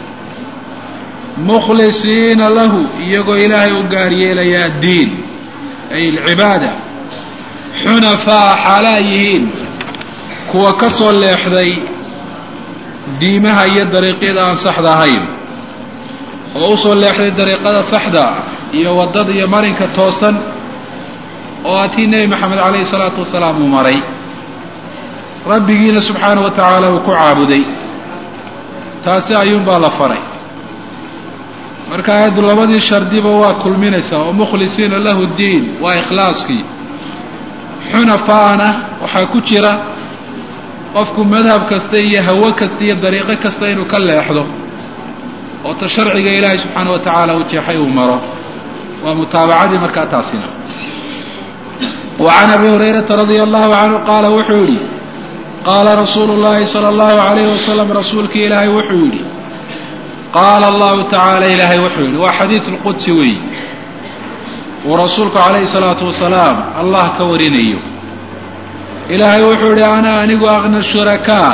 mukhlisiina lahu iyagoo ilaahay u gaar yeelaya addiin ay alcibaada xunafaa xaalaa yihiin kuwa ka soo leexday diimaha iyo dariiqyada aan saxda ahayn oo u soo leexday dariiqada saxda iyo waddada iyo marinka toosan oo atii nebi maxamed calayhi salaatu wasalaam uu maray rabbigiina subxaana wa tacaala uu ku caabuday taasi ayuunbaa la faray marka aayaddu labadii shardiba waa kulminaysaa oo mukhlisiina lahu diin waa ikhlaaskii xunafaana waxaa ku jira qofku madhab kasta iyo hawo kasta iyo dariiqo kasta inuu ka leexdo oo ta sharciga ilaahay subxaana wa tacaala uu jeexay uu maro waa mutaabacadii markaa taasina wa can abi hurayrata radia allahu canhu qaala wuxuu yidhi qaala rasuulu llahi sala allahu alayhi wasalam rasuulkii ilaahay wuxuu yidhi qaala allahu tacaala ilaahay wuxuu yidhi waa xadiid lqudsi weeyi uu rasuulku calayhi salaatu wasalaam allah ka warinayo ilaahay wuxuu idhi ana anigu aqna shurakaa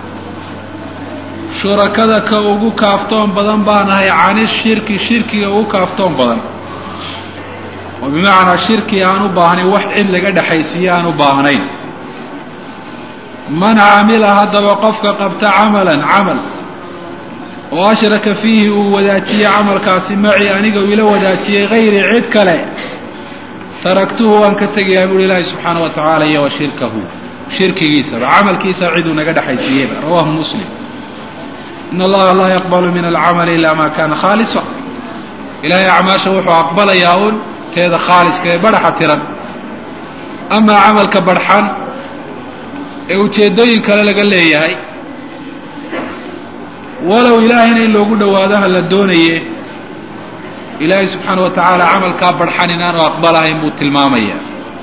shurakada ka ugu kaaftoon badan baan ahay cani shirki shirkiga ugu kaaftoon badan oo bimacnaa shirki aan u baahnayn wax cid laga dhexaysiiye aan u baahnayn man camila haddaba qofka qabta camalan camal oo ashraka fiihi uu wadaajiyey camalkaasi macii aniga uu ila wadaajiyey hayri cid kale taraktuhu waan ka tegayaa buuhi ilaahi subxaana wa tacaala iyo wa shirkahu shirkigiisaba camalkiisa ciduu naga dhexaysiiyeyba rawahu muslim in allaha laa yaqbalu min alcamali ila ma kana khaalisa ilaahay acmaasha wuxuu aqbalayaa uun teeda khaaliska ee badhaxa tiran amaa camalka badxan ee ujeeddooyin kale laga leeyahay walow ilaahayna in loogu dhowaado ha la doonaye ilaahay subxaana wa tacaala camalkaa badxan inaanu aqbalahayn buu tilmaamaya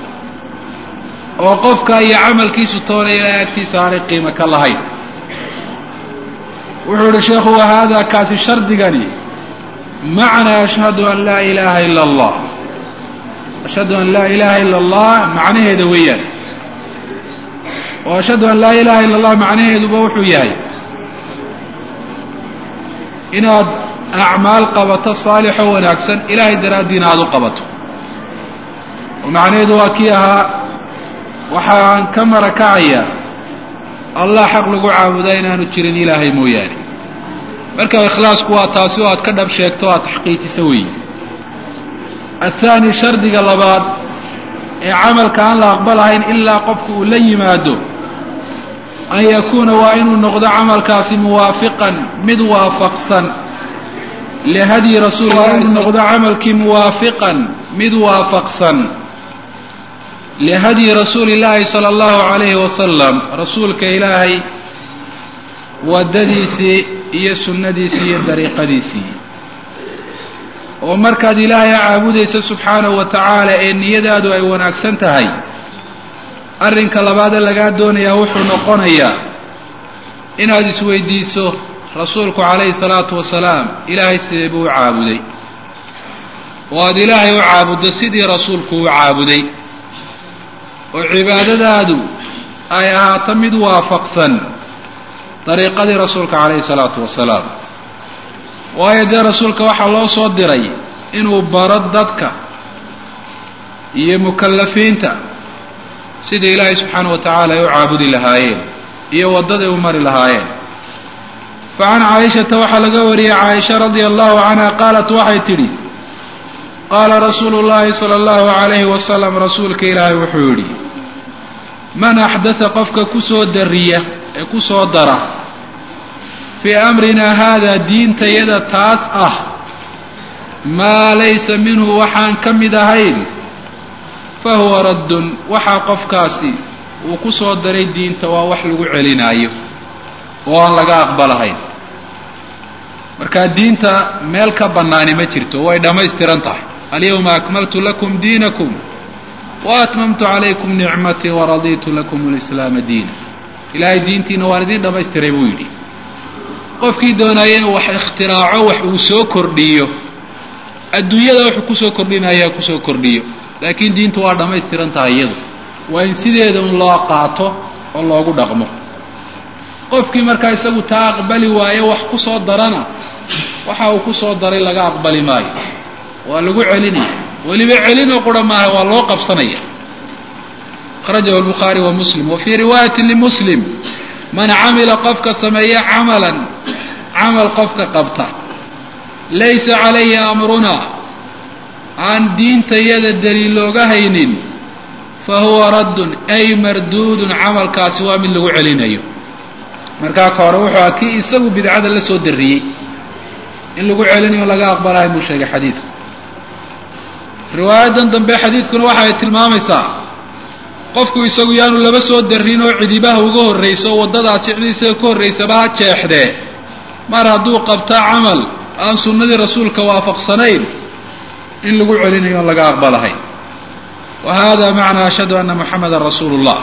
oo qofka iyo camalkiisu toona ilaahay agtiisa aanay qiimo ka lahayn wuxuu ihi sheekhu wa haada kaasi shardigani macnaa ashhadu an laa ilaaha ila allah ashhadu an laa ilaaha ila allah macnaheeda weeyaan oo ashhadu an laa ilaha illa allah macnaheeduba wuxuu yahay inaad acmaal qabato saalixoo wanaagsan ilaahay daraaddiina aada u qabato oo macnaheedu waa kii ahaa waxaan ka marakacaya allah xaq lagu caabudaa inaanu jirin ilaahay mooyaane marka ikhlaasku waa taasi oo aad ka dhab sheegto o aad taxqiijiso weeye athaani shardiga labaad ee camalka aan la aqbalahayn ilaa qofku uu la yimaado an yakuuna waa inuu noqdo camalkaasi muwaafiqan mid waafaqsan lihadyi rasuul waa inuu noqdo camalkii muwaafiqan mid waafaqsan lihadyi rasuuli illaahi sala allahu calayhi wasalam rasuulka ilaahay waddadiisii iyo sunnadiisii iyo dariiqadiisii oo markaad ilaahay caabudaysa subxaanahu wa tacaala ee niyadaadu ay wanaagsan tahay arrinka labaadee lagaa doonayaa wuxuu noqonayaa inaad isweydiiso rasuulku calayhi salaatu wasalaam ilaahay sidee buu u caabuday oo aada ilaahay u caabuddo sidii rasuulku u caabuday oo cibaadadaadu ay ahaato mid waafaqsan dariiqadii rasuulka calayhi salaatu wasalaam waayo dee rasuulka waxaa loo soo diray inuu baro dadka iyo mukallafiinta sidai ilaahay subxaana wa tacaala ay u caabudi lahaayeen iyo waddaday u mari lahaayeen fa can caaishata waxaa laga wariyey caaisha radia allahu canha qaalat waxay tidhi qaala rasuulu llahi sala allahu calayhi wasalam rasuulka ilaahay wuxuu yidhi man axdatha qofka kusoo dariya ee ku soo dara fii amrinaa haadaa diintayada taas ah maa laysa minhu waxaan ka mid ahayn fa huwa raddun waxaa qofkaasi uu ku soo daray diinta waa wax lagu celinaayo oo aan laga aqbalahayn markaa diinta meel ka bannaani ma jirto way dhammaystiran tahay alyawma akmaltu lakum diinakum wa atmamtu calaykum nicmatii waradiitu lakum lislaama diina ilaahay diintiina waan idiin dhammaystiray buu yidhi qofkii doonaya inuu wax ikhtiraaco wax uu soo kordhiyo adduunyada wuxuu kusoo kordhinaya kusoo kordhiyo laakiin diintu waa dhammaystiran tahay iyadu waa in sideeda un loo qaato oo loogu dhaqmo qofkii markaa isagu taa aqbali waayo wax ku soo darana waxa uu ku soo daray laga aqbali maayo waa lagu celinaya weliba celinoo qura maaha waa loo qabsanaya akhrajahu lbukhaari wa muslim wa fii riwaayati limuslim man camila qofka sameeya camalan camal qofka qabta laysa calayhi amrunaa aan diintayada daliil looga haynin fa huwa raddun ay marduudun camalkaasi waa mid lagu celinayo markaa ka hore wuxuu aha kii isagu bidcada la soo darriyey in lagu celinayo laga aqbalahay buu sheegay xadiidku riwaayadan dambe xadiidkuna waxa ay tilmaamaysaa qofku isagu yaanu laba soo darrin oo cidibaha uga horrayso waddadaasi cid isaga ka horraysaba ha jeexdee mar hadduu qabta camal aan sunnadii rasuulka waafaqsanayn in lagu celinayo on laga aqbalahay wa hada macnaa ashhadu anna muxamadan rasuulu llah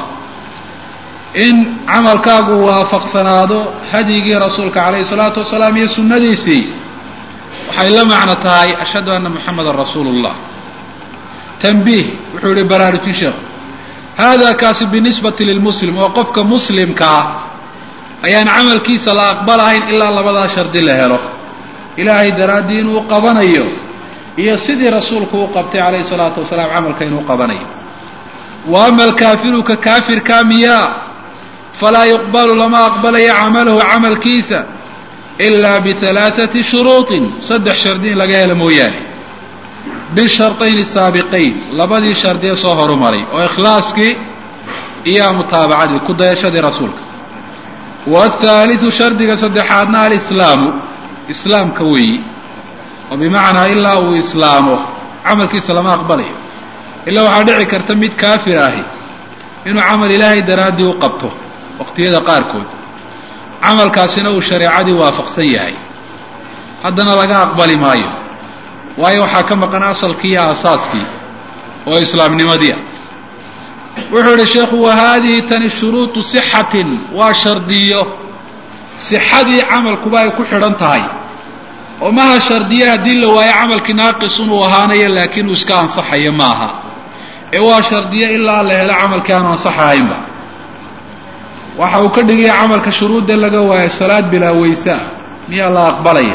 in camalkaagu waafaqsanaado hadyigii rasuulka calayhi salaatu wasalaam iyo sunnadiisii waxay la macno tahay ashhadu anna muxamadan rasuulu llah tanbiih wuxuu yihi baraarujin sheekhu hada kaasi binisbati lilmuslim oo qofka muslimka ah ayaan camalkiisa la aqbalahayn ilaa labadaa shardi la helo ilaahay daraaddii inuu qabanayo iyo sidii rasuulku u qabtay calayhi salaatu wasalaam camalka inuu qabanayo wa ama alkaafiru ka kaafirka miyaa falaa yuqbalu lama aqbalayo camalahu camalkiisa ilaa bihalaaثati shuruuطin saddex shardi in laga helo mooyaane bisharطayn saabiqayn labadii shardiye soo horumaray oo ikhlaaskii iyo mutaabacadii ku dayashadii rasuulka wاthaaliثu shardiga saddexaadna alislaamu islaamka weeyi oo bimacnaa ilaa uu islaamo camalkiisa lama aqbalayo ilaa waxaa dhici karta mid kaafir ahi inuu camal ilaahay daraaddii u qabto waqtiyada qaarkood camalkaasina uu shareecadii waafaqsan yahay haddana laga aqbali maayo waayo waxaa ka maqan asalkii iyo aasaaskii oo islaamnimadii ah wuxuu idhi sheekhu wa haadihi tani shuruuطu sixatin waa shardiyo sixadii camalkuba ay ku xidhan tahay oo maha shardiye haddii la waayo camalkii naaqisun uu ahaanayo laakiin uu iska ansaxayo maaha ee waa shardiye ilaa la helo camalkii aanu ansaxahaynba waxa uu ka dhigaya camalka shuruudda laga waayo salaad bilaa weyse ah miyaa la aqbalaya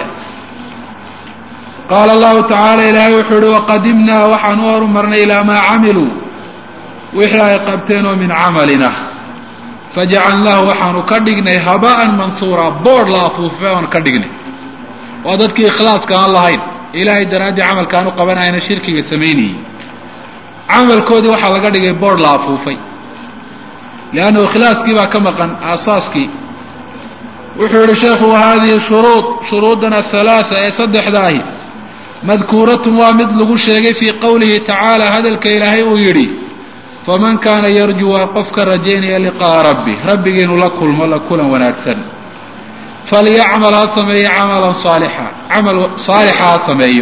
qaala allahu tacaala ilaahay wuxuu uhi waqadimnaa waxaan u horumarnay ilaa maa camiluu wixii ay qabteen oo min camalina fajacalnaahu waxaanu ka dhignay haba'an manhuura boodh la afuufay oanu ka dhignay waa dadkii ikhlaaska aan lahayn ilaahay daraaddii camalkaan u qabanayna shirkiga samaynayey camalkoodii waxaa laga dhigay boodh la afuufay liannahu ikhlaaskii baa ka maqan aasaaskii wuxuu yihi sheekhu hadihi shuruud shuruudan athalaatha ee saddexda ahi madkuuratun waa mid lagu sheegay fii qowlihi tacaala hadalka ilaahay uu yidhi faman kaana yarjuu waa qofka rajaynaya liqa'a rabbi rabbigii inuu la kulmo la kulan wanaagsan falyacmal ha sameeyo camalan saalixa camal saalixa ha sameeyo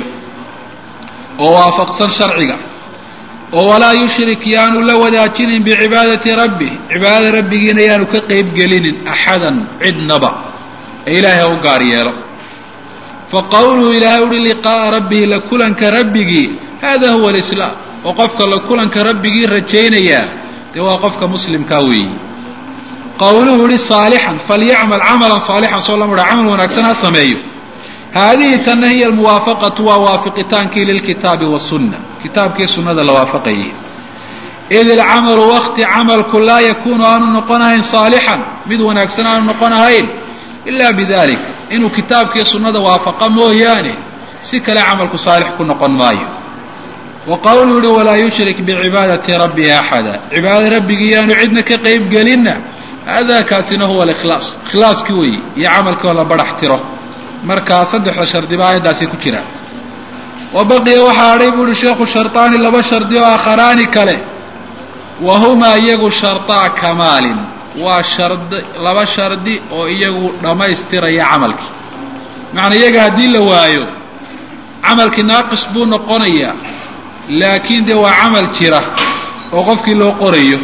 oo waafaqsan sharciga oo walaa yushrik yaanu la wadaajinin bicibaadati rabbi cibaadada rabbigiina yaanu ka qeyb gelinin axadan cidnaba ee ilaahay ha u gaar yeelo fa qowluhu ilaahay uhi liqaa'a rabbihi la kulanka rabbigii hada huwa alislaam oo qofka la kulanka rabbigii rajaynayaa dee waa qofka muslimkaa weeyi qowluhu yihi saalixan falyacmal camalan saalixan soo lama haa camal wanaagsan ha sameeyo haadihi tanna hiya almuwaafaqatu waa waafiqitaankii lilkitaabi wasunna kitaabkii sunnada la waafaqayay id ilcamalu wakti camalku laa yakuunu aanu noqonahayn saalixan mid wanaagsan aanu noqonahayn ila bidalik inuu kitaabkii sunnada waafaqa mooyaane si kale camalku saalix ku noqon maayo wa qowluu yihi walaa yushrik bicibaadati rabbihi axada cibaadada rabbigii yaanu cidna ka qeyb gelinna hada kaasina huwa alikhlaas ikhlaaskii weeye iyo camalkii oo la barax tiro markaa saddexda shardiba aayaddaasay ku jiraan wa baqiya waxaa hadhay bu uhi sheekhu sharطaani laba shardi oo akharaani kale wa humaa iyagu sharطaa kamaalin waa shardi laba shardi oo iyagu dhammaystiraya camalkii macnaa iyaga haddii la waayo camalkii naaqis buu noqonayaa laakiin dee waa camal jira oo qofkii loo qorayo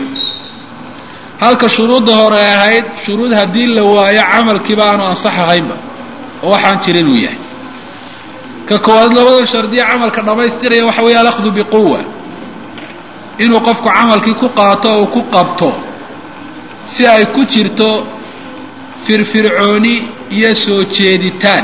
halka shuruudda hore ahayd shuruud haddii la waayo camalkiiba aanu ansax ahaynba oo waxaan jirin uu yahay ka koowaad labada shardiya camalka dhammaystiraya waxa weeye alakhdu biquwa inuu qofku camalkii ku qaato oo ku qabto si ay ku jirto firfircooni iyo soo jeeditaan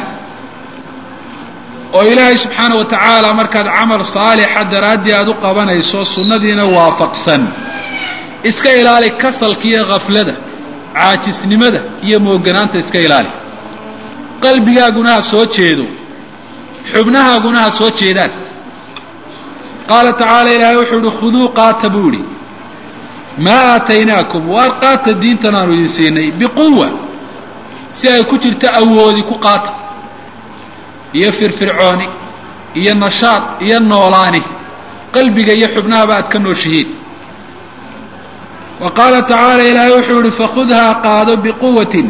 oo ilaahay subxaana wa tacaala markaad camal saalixa daraaddii aada u qabanayso sunnadiina waafaqsan iska ilaali kasalka iyo khaflada caajisnimada iyo mooganaanta iska ilaali qalbigaaguna ha soo jeedo xubnahaaguna ha soo jeedaan qaala tacaala ilaahay wuxuu ihi khuduu qaata buu idhi maa aataynaakum waar qaata diintan aanu idin siinay biquwa si ay ku jirto awoodi ku qaata iyo firfircooni iyo nashaad iyo noolaani qalbiga iyo xubnahaba aad ka nooshihiin wa qaala tacaala ilaahay wuxuu yihi fakhudhaa qaado biquwatin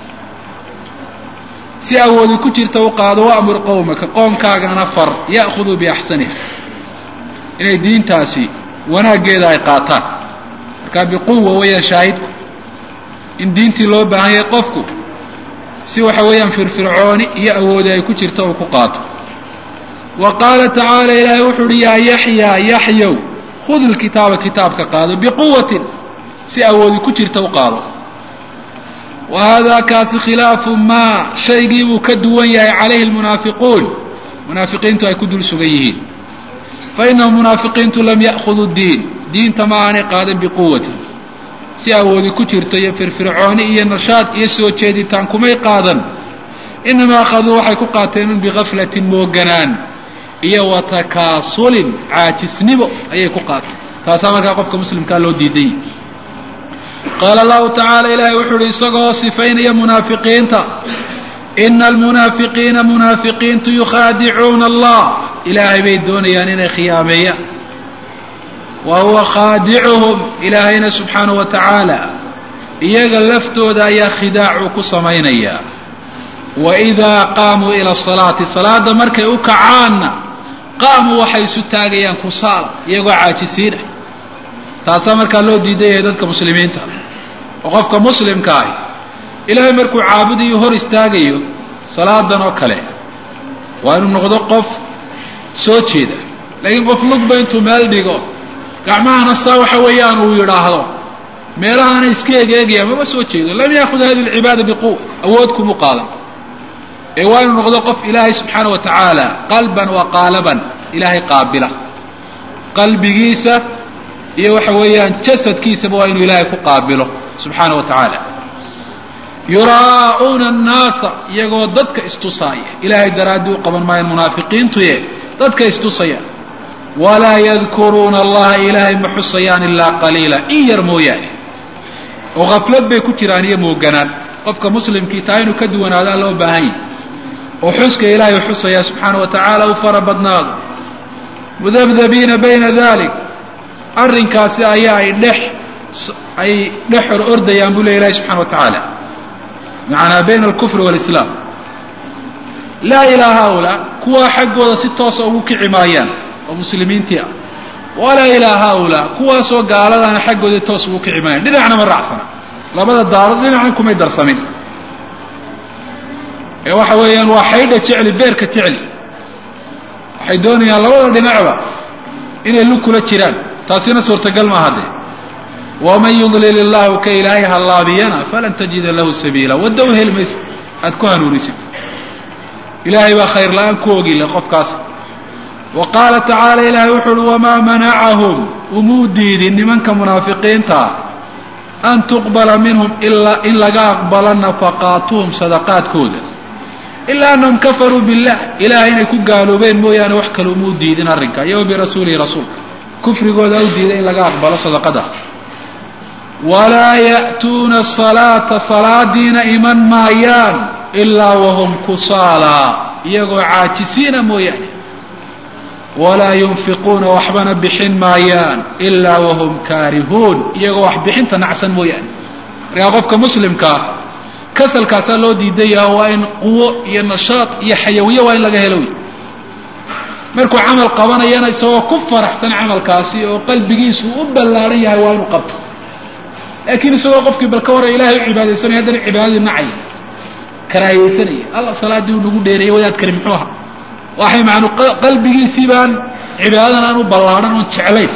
si awoodi ku jirta u qaado waamur qowmaka qoomkaagana far ya'khuduu biaxsaniha inay diintaasi wanaaggeeda ay qaataan markaa biquwa weeyaan shaahidku in diintii loo baahan yahay qofku si waxa weeyaan firfircooni iyo awoodi ay ku jirto uu ku qaato wa qaala tacaala ilaahay wuxuu uhi yaa yaxyaa yaxyow khud lkitaaba kitaabka qaado biquwatin si awoodi ku jirta u qaado wa haadaa kaasi khilaafu maa shaygii buu ka duwan yahay calayhi lmunaafiquun munaafiqiintu ay ku dul sugan yihiin fa inahum munaafiqiintu lam ya'khuduu diin diinta ma aanay qaadan biquwatin si awoodi ku jirto iyo firfircooni iyo nashaad iyo soo jeeditaan kumay qaadan inamaa akhaduu waxay ku qaateen un bikaflatin mooganaan iyo wa takaasulin caajisnimo ayay ku qaateen taasaa markaa qofka muslimkaa loo diiday qaala allahu tacaala ilaahay wuxuu uhi isagoo sifaynaya munaafiqiinta ina almunaafiqiina munaafiqiintu yukhaadicuuna allah ilaahay bay doonayaan inay khiyaameeyaan wa huwa khaadicuhum ilaahayna subxaana wa tacaala iyaga laftooda ayaa khidaacuu ku samaynayaa wa idaa qaamuu ila asalaati salaadda markay u kacaanna qaamuu waxay isu taagayaan kusaala iyagoo caajisiinah taasaa markaa loo diidan yahay dadka muslimiinta oo qofka muslimka ahi ilaahay markuu caabudayo hor istaagayo salaadan oo kale waa inuu noqdo qof soo jeeda laakiin qof lugba intuu meel dhigo gacmahana saa waxa weeyaan uu yidhaahdo meelahaana iska egeegaya mama soo jeedo lam yaakhud hadi lcibaada biquwa awood kumu qaadan ee waa inuu noqdo qof ilaahay subxaana wa tacaala qalban wa qaalaban ilaahay qaabila qalbigiisa iyo waxa weeyaan jasadkiisaba waa inuu ilaahay ku qaabilo subxaana wa tacaala yuraa'uuna annaasa iyagoo dadka istusaaya ilaahay daraaddii u qaban maayan munaafiqiintuye dadka istusaya walaa yadkuruuna allaha ilaahay ma xusayaan ilaa qaliila in yar mooyaane oo khaflad bay ku jiraan iyo mooganaan qofka muslimkii taa inuu ka duwanaadaa loo baahan yahy oo xuska ilaahay xusaya subxaana wa tacaala u fara badnaado mudabdabiina bayna dalik arrinkaasi ayaa ay dhex ay dhex or ordayaan buu ley ilahi subxana wa tacaala macanaa bayna alkufri walislaam laa ilaa haaulaa kuwaa xaggooda si toosa ugu kici maayaan oo muslimiintii ah walaa ilaa haaulaa kuwaasoo gaaladaana xaggoodii toos ugu kici maayaan dhinacna ma raacsana labada daarood dhinacna kumay darsamin ee waxa weeyaan waa xaydha jecli beerka jecli waxay doonayaan labada dhinacba inay lug kula jiraan taasina suurtagal maaha dee waman yudlil illahu ka ilaahay hallaabiyana falan tajida lahu sabiila wadda u heli maysa aad ku hanuunisid ilaahay baa khayr la-aan ku ogile qofkaas wa qaala tacaala ilaahay wuxu uhi wamaa manacahum umuu diidin nimanka munaafiqiinta an tuqbala minhum ilaa in laga aqbalo nafaqaatuhum sadaqaadkooda ilaa annahum kafaruu billah ilahay inay ku gaaloobeen mooyaane wax kale umuu diidin arrinka iyo birasuulihi rasuulka kufrigooda u diiday in laga aqbalo sadaqada walaa ya'tuuna salaata salaadiina iman maayaan ilaa wahum kusaalaa iyagoo caajisiina mooyaane walaa yunfiquuna waxbana bixin maayaan ilaa wahum kaarihuun iyagoo wax bixinta nacsan mooyaane markaa qofka muslimkaa kasalkaasaa loo diidan yaha waa in quwo iyo nashaad iyo xayawiye waa in laga helo wey markuu camal qabanayana isagoo ku faraxsan camalkaasi oo qalbigiisu u ballaaran yahay waa inuu qabto laakiin isagoo qofkii bal ka warra ilahay u cibaadaysanaya haddana cibaadadii nacaya karaahiyeysanaya alla salaaddii uu nagu dheereeyey wadaadkani muxuu ahaa waxay macnu qalbigiisii baan cibaadadan aan u ballaadhan oon jeclayn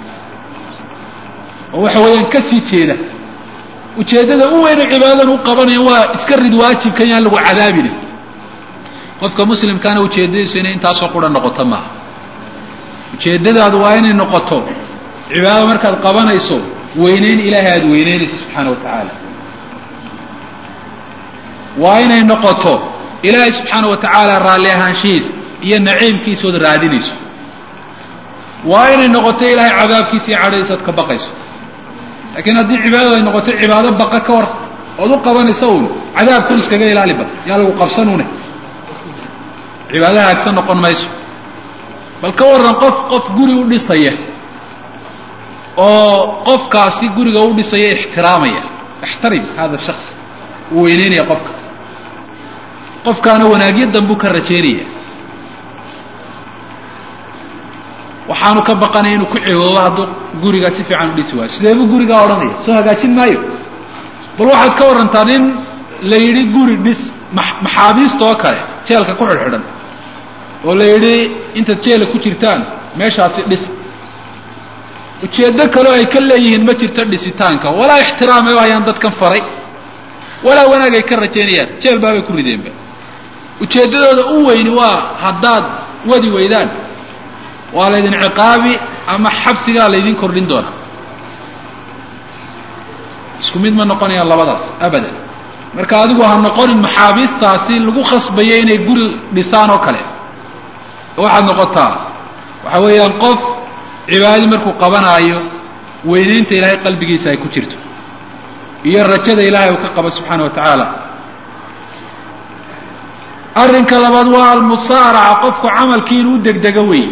oo waxa weeyaan ka sii jeeda ujeeddada u weynu cibaadadan u qabanaya waa iska rid waajibkan yaan lagu cadaabina qofka muslimkaana ujeeddadiisu inay intaasoo qura noqoto maaha ujeeddadaadu waa inay noqoto cibaadada markaad qabanayso weynayn ilaahay aada weyneynayso subxaana wa tacaala waa inay noqoto ilaahay subxaana wa tacaala raalli ahaanshihiisa iyo naciimkiisa ood raadinayso waa inay noqoto ilaahay cadaabkiisa iyo cadhadiisa ood ka baqayso laakiin haddii cibaadadu ay noqoto cibaado baqa ka war ood u qabanaysa uun cadaabkun iskaga ilaali bad yaa lagu qabsanune cibaado haagsan noqon mayso bal ka warran qof qof guri u dhisaya oo qofkaasi guriga u dhisaya ixtiraamaya ixtarim hada shaks uu weyneynaya qofka qofkaana wanaagyo danbuu ka rajaynaya waxaanu ka baqanaya inuu ku cegoobo hadduu gurigaa si fiican u dhisi waayo sidee buu gurigaa odhanaya soo hagaajin maayo bal waxaad ka warrantaa nin la yidhi guri dhis maxaabiista oo kale jeelka ku xidhxidhan oo la yidhi intaad jeela ku jirtaan meeshaasi dhis ujeeddo kaleo ay ka leeyihiin ma jirto dhisitaanka walaa ixtiraamay ayaan dadkan faray walaa wanaag ay ka rajaynayaan jeel baabay ku rideenba ujeeddadooda u weyni waa haddaad wadi weydaan waa laydin ciqaabi ama xabsigaa laydin kordhin doonaa isku mid ma noqonayaan labadaas abadan marka adigu ha noqonin maxaabiistaasi lagu khasbayo inay guri dhisaan oo kale waxaad noqotaa waxa weeyaan qof cibaadadii markuu qabanaayo weynaynta ilaahay qalbigiisa ay ku jirto iyo rajada ilaahay uu ka qabo subxaana wa tacaala arrinka labaad waa almusaaraca qofku camalkii inuu degdego weey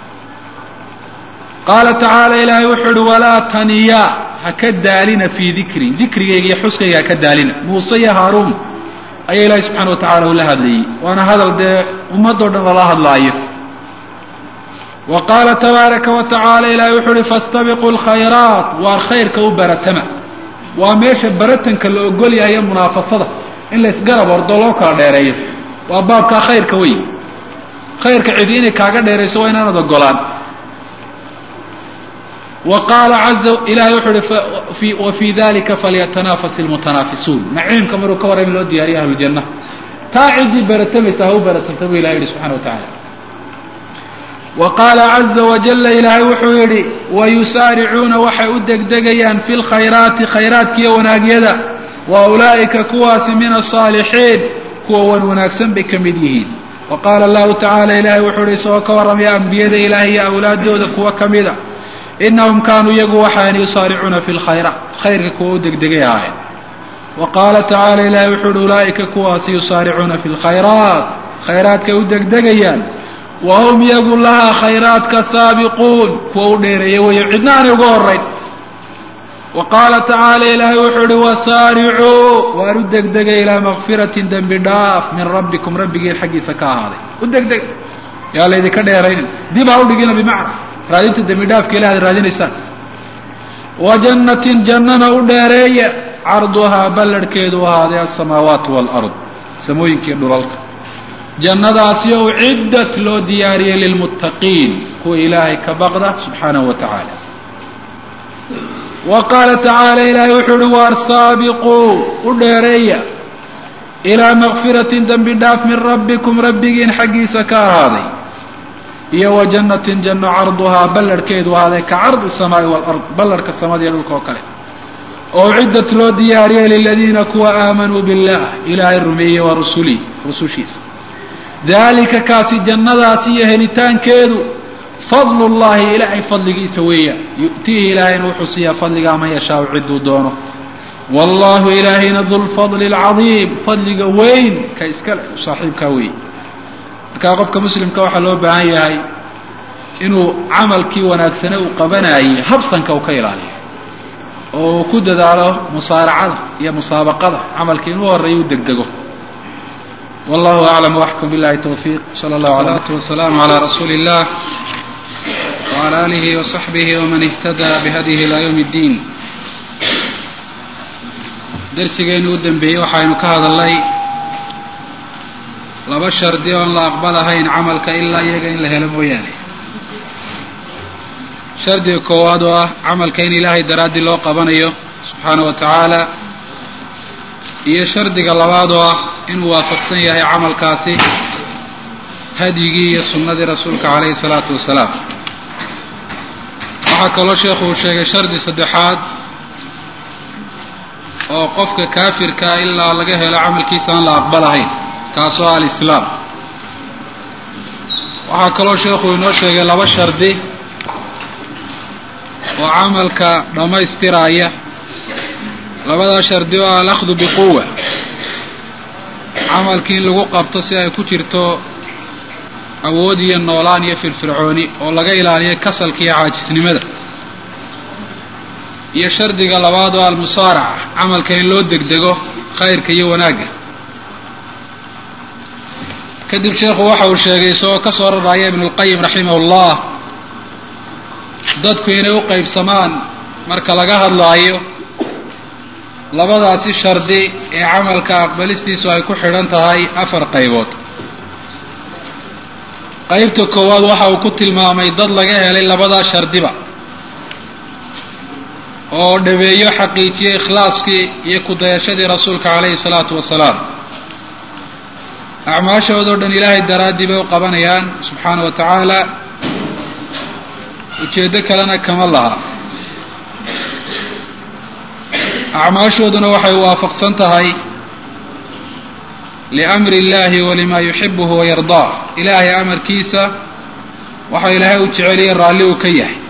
qaala tacaala ilaahay wuxuu uhi walaa taniya ha ka daalina fii dikri dikrigayga iyo xuskayga ha ka daalina muuse iyo haaruun ayaa ilaahay subxana wa tacala ula hadlayey waana hadal dee ummadoo dhan lala hadlaayo wa qaala tabaaraka wa tacaala ilaahay wuxuu uhi fastabiquu lkhayraat waar khayrka u baratama waa meesha baratanka la ogol yahay ee munaafasada in la isgarab ordo loo kala dheereeyo waa baabkaa khayrka wey khayrka cidi inay kaaga dheerayso waa inaanad ogolaan wa qaala caza ilahay wuxuu uhi wa fii dalika falyatanafas ilmutanaafisuun naciimka maruu ka warrami loo diyaariya ahluljanna taa ciddii baratamaysa ha u baratamta buu ilahay yihi subxana wa tacala wa qaala caza wajalla ilaahay wuxuu yidhi wayusaaricuuna waxay u degdegayaan fi lkhayraati khayraadkiiyo wanaagyada wa ulaa'ika kuwaasi min asaalixiin kuwa wan wanaagsan bay ka mid yihiin wa qaala allahu tacaala ilaahay wuxuu ihi isagoo ka warramaya ambiyada ilaahay iyo awlaadooda kuwa ka mida inahum kaanuu iyagu waxaan yusaaricuuna fi lkhayraat khayrka kuwa u degdegay ahaayeen wa qaala tacaala ilaahay wuxuu ihi ulaa'ika kuwaasi yusaaricuuna fi lkhayraat khayraadkay u degdegayaan wa hum iyagu lahaa khayraadka saabiquun kuwa u dheereeya weeyo cidna aanay uga horayn wa qaala tacaala ilaahay wuxuu ihi wasaaricuu waan u degdegay ilaa makfiratin dembi dhaaf min rabbikum rabbigiin xaggiisa ka ahaaday u degdeg yaa laydinka dheeraynin dib ha u dhigina bimacna raadinta dembi dhaafka ilahi ad raadinaysaan wa jannatin jannana u dheereeya carduhaa ballarhkeedu ahaaday alsamaawaatu waalard samooyinkiiyo dhulalka jannadaasi ou ciddat loo diyaariyey lilmuttaqiin kuwa ilaahay ka baqda subxaanahu wa tacaala wa qaala tacaala ilaahay wuxuu uhi waar saabiquu u dheereeya ilaa makfiratin dembi dhaaf min rabbikum rabbigiin xaggiisa ka ahaaday iyo wa jannatin janno carduhaa ballarhkeedu ahaaday ka cardi samaai walard ballarhka samada iyo dhulka oo kale oo ciddat loo diyaariyey liladiina kuwa aamanuu billah ilaahay rumeeyey waa rusulih rusushiisa daalika kaasi jannadaasi iyo helitaankeedu fadlu llahi ilaahay fadligiisa weeya yu'tiihi ilaahayna wuxuu siiyaa fadligaa man yashaau cidduu doono wallahu ilaahayna dulfadli alcadiim fadliga weyn ka iskale saaxiibkaa weeye markaa qofka muslimka waxaa loo baahan yahay inuu camalkii wanaagsane uu qabanayay habsanka uu ka ilaaliyo oo uu ku dadaalo musaaracada iyo musaabaqada camalkii inuu horreeyo u degdego wallahu aclam waxkum billahi towfiiq sala allahu alatu wasalaamu calaa rasuuli illah wcala alihi wasaxbihi waman ihtadaa bihadyihi ilaa yowmi اddiin darsigeennu u dambeeyey waxaynu ka hadalnay laba shardi oon la aqbalahayn camalka ilaa iyaga in la helo mooyaane shardiga koowaad oo ah camalka in ilaahay daraaddii loo qabanayo subxaana wa tacaala iyo shardiga labaad oo ah inuu waafaqsan yahay camalkaasi hadyigii iyo sunnadii rasuulka calayhi salaatu wasalaam waxaa kaloo sheekhu uu sheegay shardi saddexaad oo qofka kaafirkaa ilaa laga helo camalkiisa aan la aqbalahayn kaasoo ah alislaam waxaa kaloo sheekhu inoo sheegay laba shardi oo camalka dhammaystiraaya labadaa shardi oo ah alakhdu biquwa camalkii in lagu qabto si ay ku jirto awood iyo noolaan iyo firfircooni oo laga ilaaliyo kasalka iyo caajisnimada iyo shardiga labaad oo almusaaraca camalka in loo degdego khayrka iyo wanaagga kadib sheekhu waxa uu sheegay isagoo ka soo raraya ibnulqayim raximahullah dadku inay u qaybsamaan marka laga hadlaayo labadaasi shardi ee camalka aqbalistiisu ay ku xidhan tahay afar qaybood qaybta koowaad waxa uu ku tilmaamay dad laga helay labadaa shardiba oo dhabeeyo xaqiijiyey ikhlaaskii iyo kudayashadii rasuulka calayhi salaatu wasalaam acmaashoodao dhan ilaahay daraaddii bay u qabanayaan subxaana wa tacaala ujeeddo kalena kama laha acmaashooduna waxay waafaqsan tahay liamri illahi walima yuxibuhu wayardaa ilaahay amarkiisa waxa ilaahay uu jeceliya raalli uu ka yahay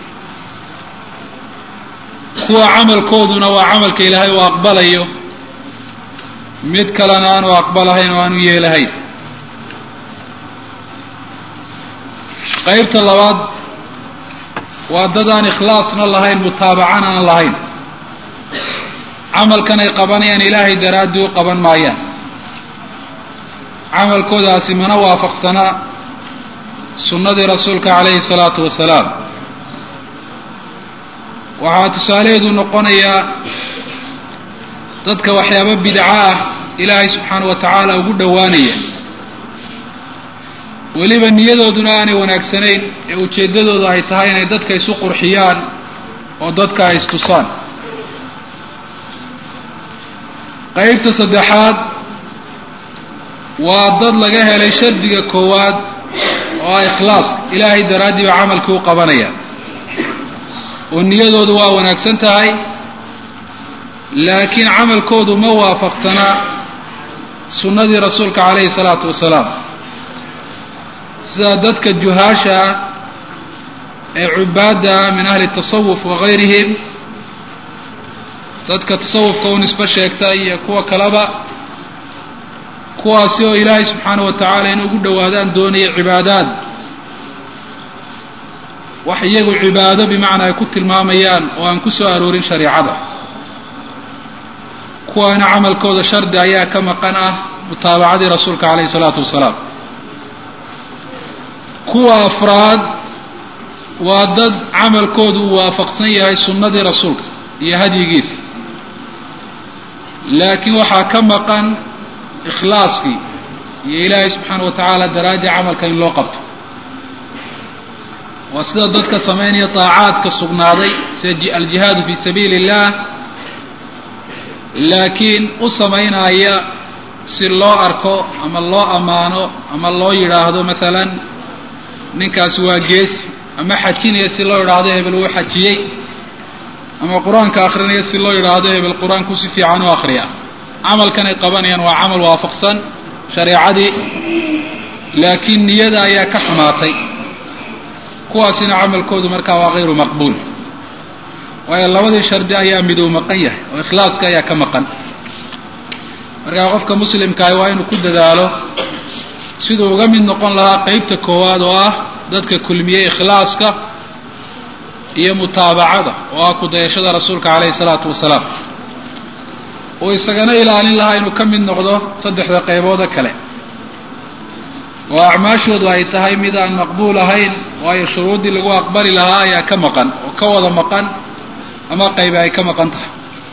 kuwa camalkooduna waa camalka ilaahay uu aqbalayo mid kalena aanu aqbalahayn oo aanu yeelahayn qaybta labaad waa dad aan ikhlaasna lahayn mutaabacana aan lahayn camalkan ay qabanayaan ilaahay daraaddii u qaban maayaan camalkoodaasi mana waafaqsana sunnadii rasuulka calayhi salaatu wasalaam waxaa tusaalaheedu noqonayaa dadka waxyaabo bidco ah ilaahay subxaana wa tacaala ugu dhowaanaya weliba niyadooduna aanay wanaagsanayn ee ujeeddadooda ay tahay inay dadka isu qurxiyaan oo dadka ay istusaan qaybta saddexaad waa dad laga helay shardiga koowaad oo ah ikhlaaska ilaahay daraaddii baa camalkii u qabanaya oo niyadoodu waa wanaagsan tahay laakiin camalkoodu ma waafaqsanaa sunnadii rasuulka calayhi salaatu wasalaam sida dadka juhaasha ah ee cubaadda ah min ahli tasawuf wagayrihim dadka tasawufka u nisbo sheegta iyo kuwa kaleba kuwaasi oo ilaahay subxaana wa tacaala in ugu dhowaadaan doonaya cibaadaad wax iyagu cibaado bimacnaa ay ku tilmaamayaan oo aan ku soo aroorin shareicada kuwaana camalkooda shardi ayaa ka maqan ah mutaabacadii rasuulka calayhi salaatu wasalaam kuwa afraad waa dad camalkoodu uu waafaqsan yahay sunnadii rasuulka iyo hadyigiisa laakiin waxaa ka maqan ikhlaaskii iyo ilaahay subxaana wa tacaala daraadii camalka in loo qabto waa sida dadka samaynaya daacaadka sugnaaday sida aljihaadu fi sabiili illah laakiin u samaynaya si loo arko ama loo ammaano ama loo yidhaahdo maalan ninkaasi waa geesi ama xajinaya si loo yidhaahdo hebel wuu xajiyey ama qur-aanka akrinaya si loo yidhaahdo hebel qur-aanku si fiican u akriya camalkan ay qabanayaan waa camal waafaqsan shareecadii laakiin niyada ayaa ka xumaatay kuwaasina camalkoodu markaa waa hayru maqbuul waayo labadii shardi ayaa miduu maqan yahay oo ikhlaaska ayaa ka maqan markaa qofka muslimkaahi waa inuu ku dadaalo siduu uga mid noqon lahaa qeybta koowaad oo ah dadka kulmiyey ikhlaaska iyo mutaabacada oo ah kudayashada rasuulka calayhi salaatu wasalaam uu isagana ilaalin lahaa inuu ka mid noqdo saddexda qaybooda kale oo acmaashoodu ay tahay mid aan maqbuul ahayn waayo shuruuddii lagu aqbali lahaa ayaa ka maqan oo ka wada maqan ama qaybi ay ka maqan tahay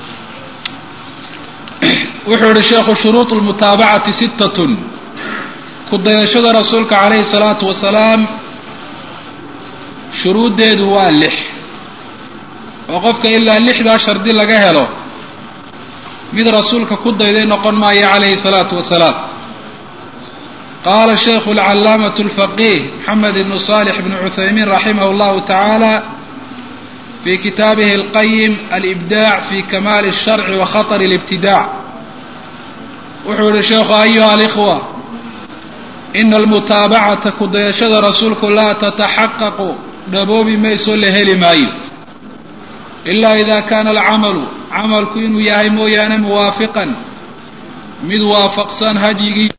wuxuu yihi sheekhu shuruuط lmutaabacati sittatun kudayashada rasuulka calayhi salaatu wasalaam shuruuddeedu waa lix oo qofka ilaa lixdaa shardi laga helo mid rasuulka ku dayday noqon maayo calayhi salaatu wasalaam qaala shaykhu alcalaamatu alfaqiih maxamed ibnu salix bnu cuthaymiin raximah llahu tacaala fi kitaabihi alqayim alibdaac fi kamaali alsharci wa khaطr alibtidaac wuxuu yihi sheekhu ayuha alikhwa ina almutaabacata kudayashada rasuulku laa tataxaqaqu dhaboobi mayso la heli maayo ilaa ida kaana alcamalu camalku inuu yahay mooyaane muwaafiqan mid waafaqsan hadyigii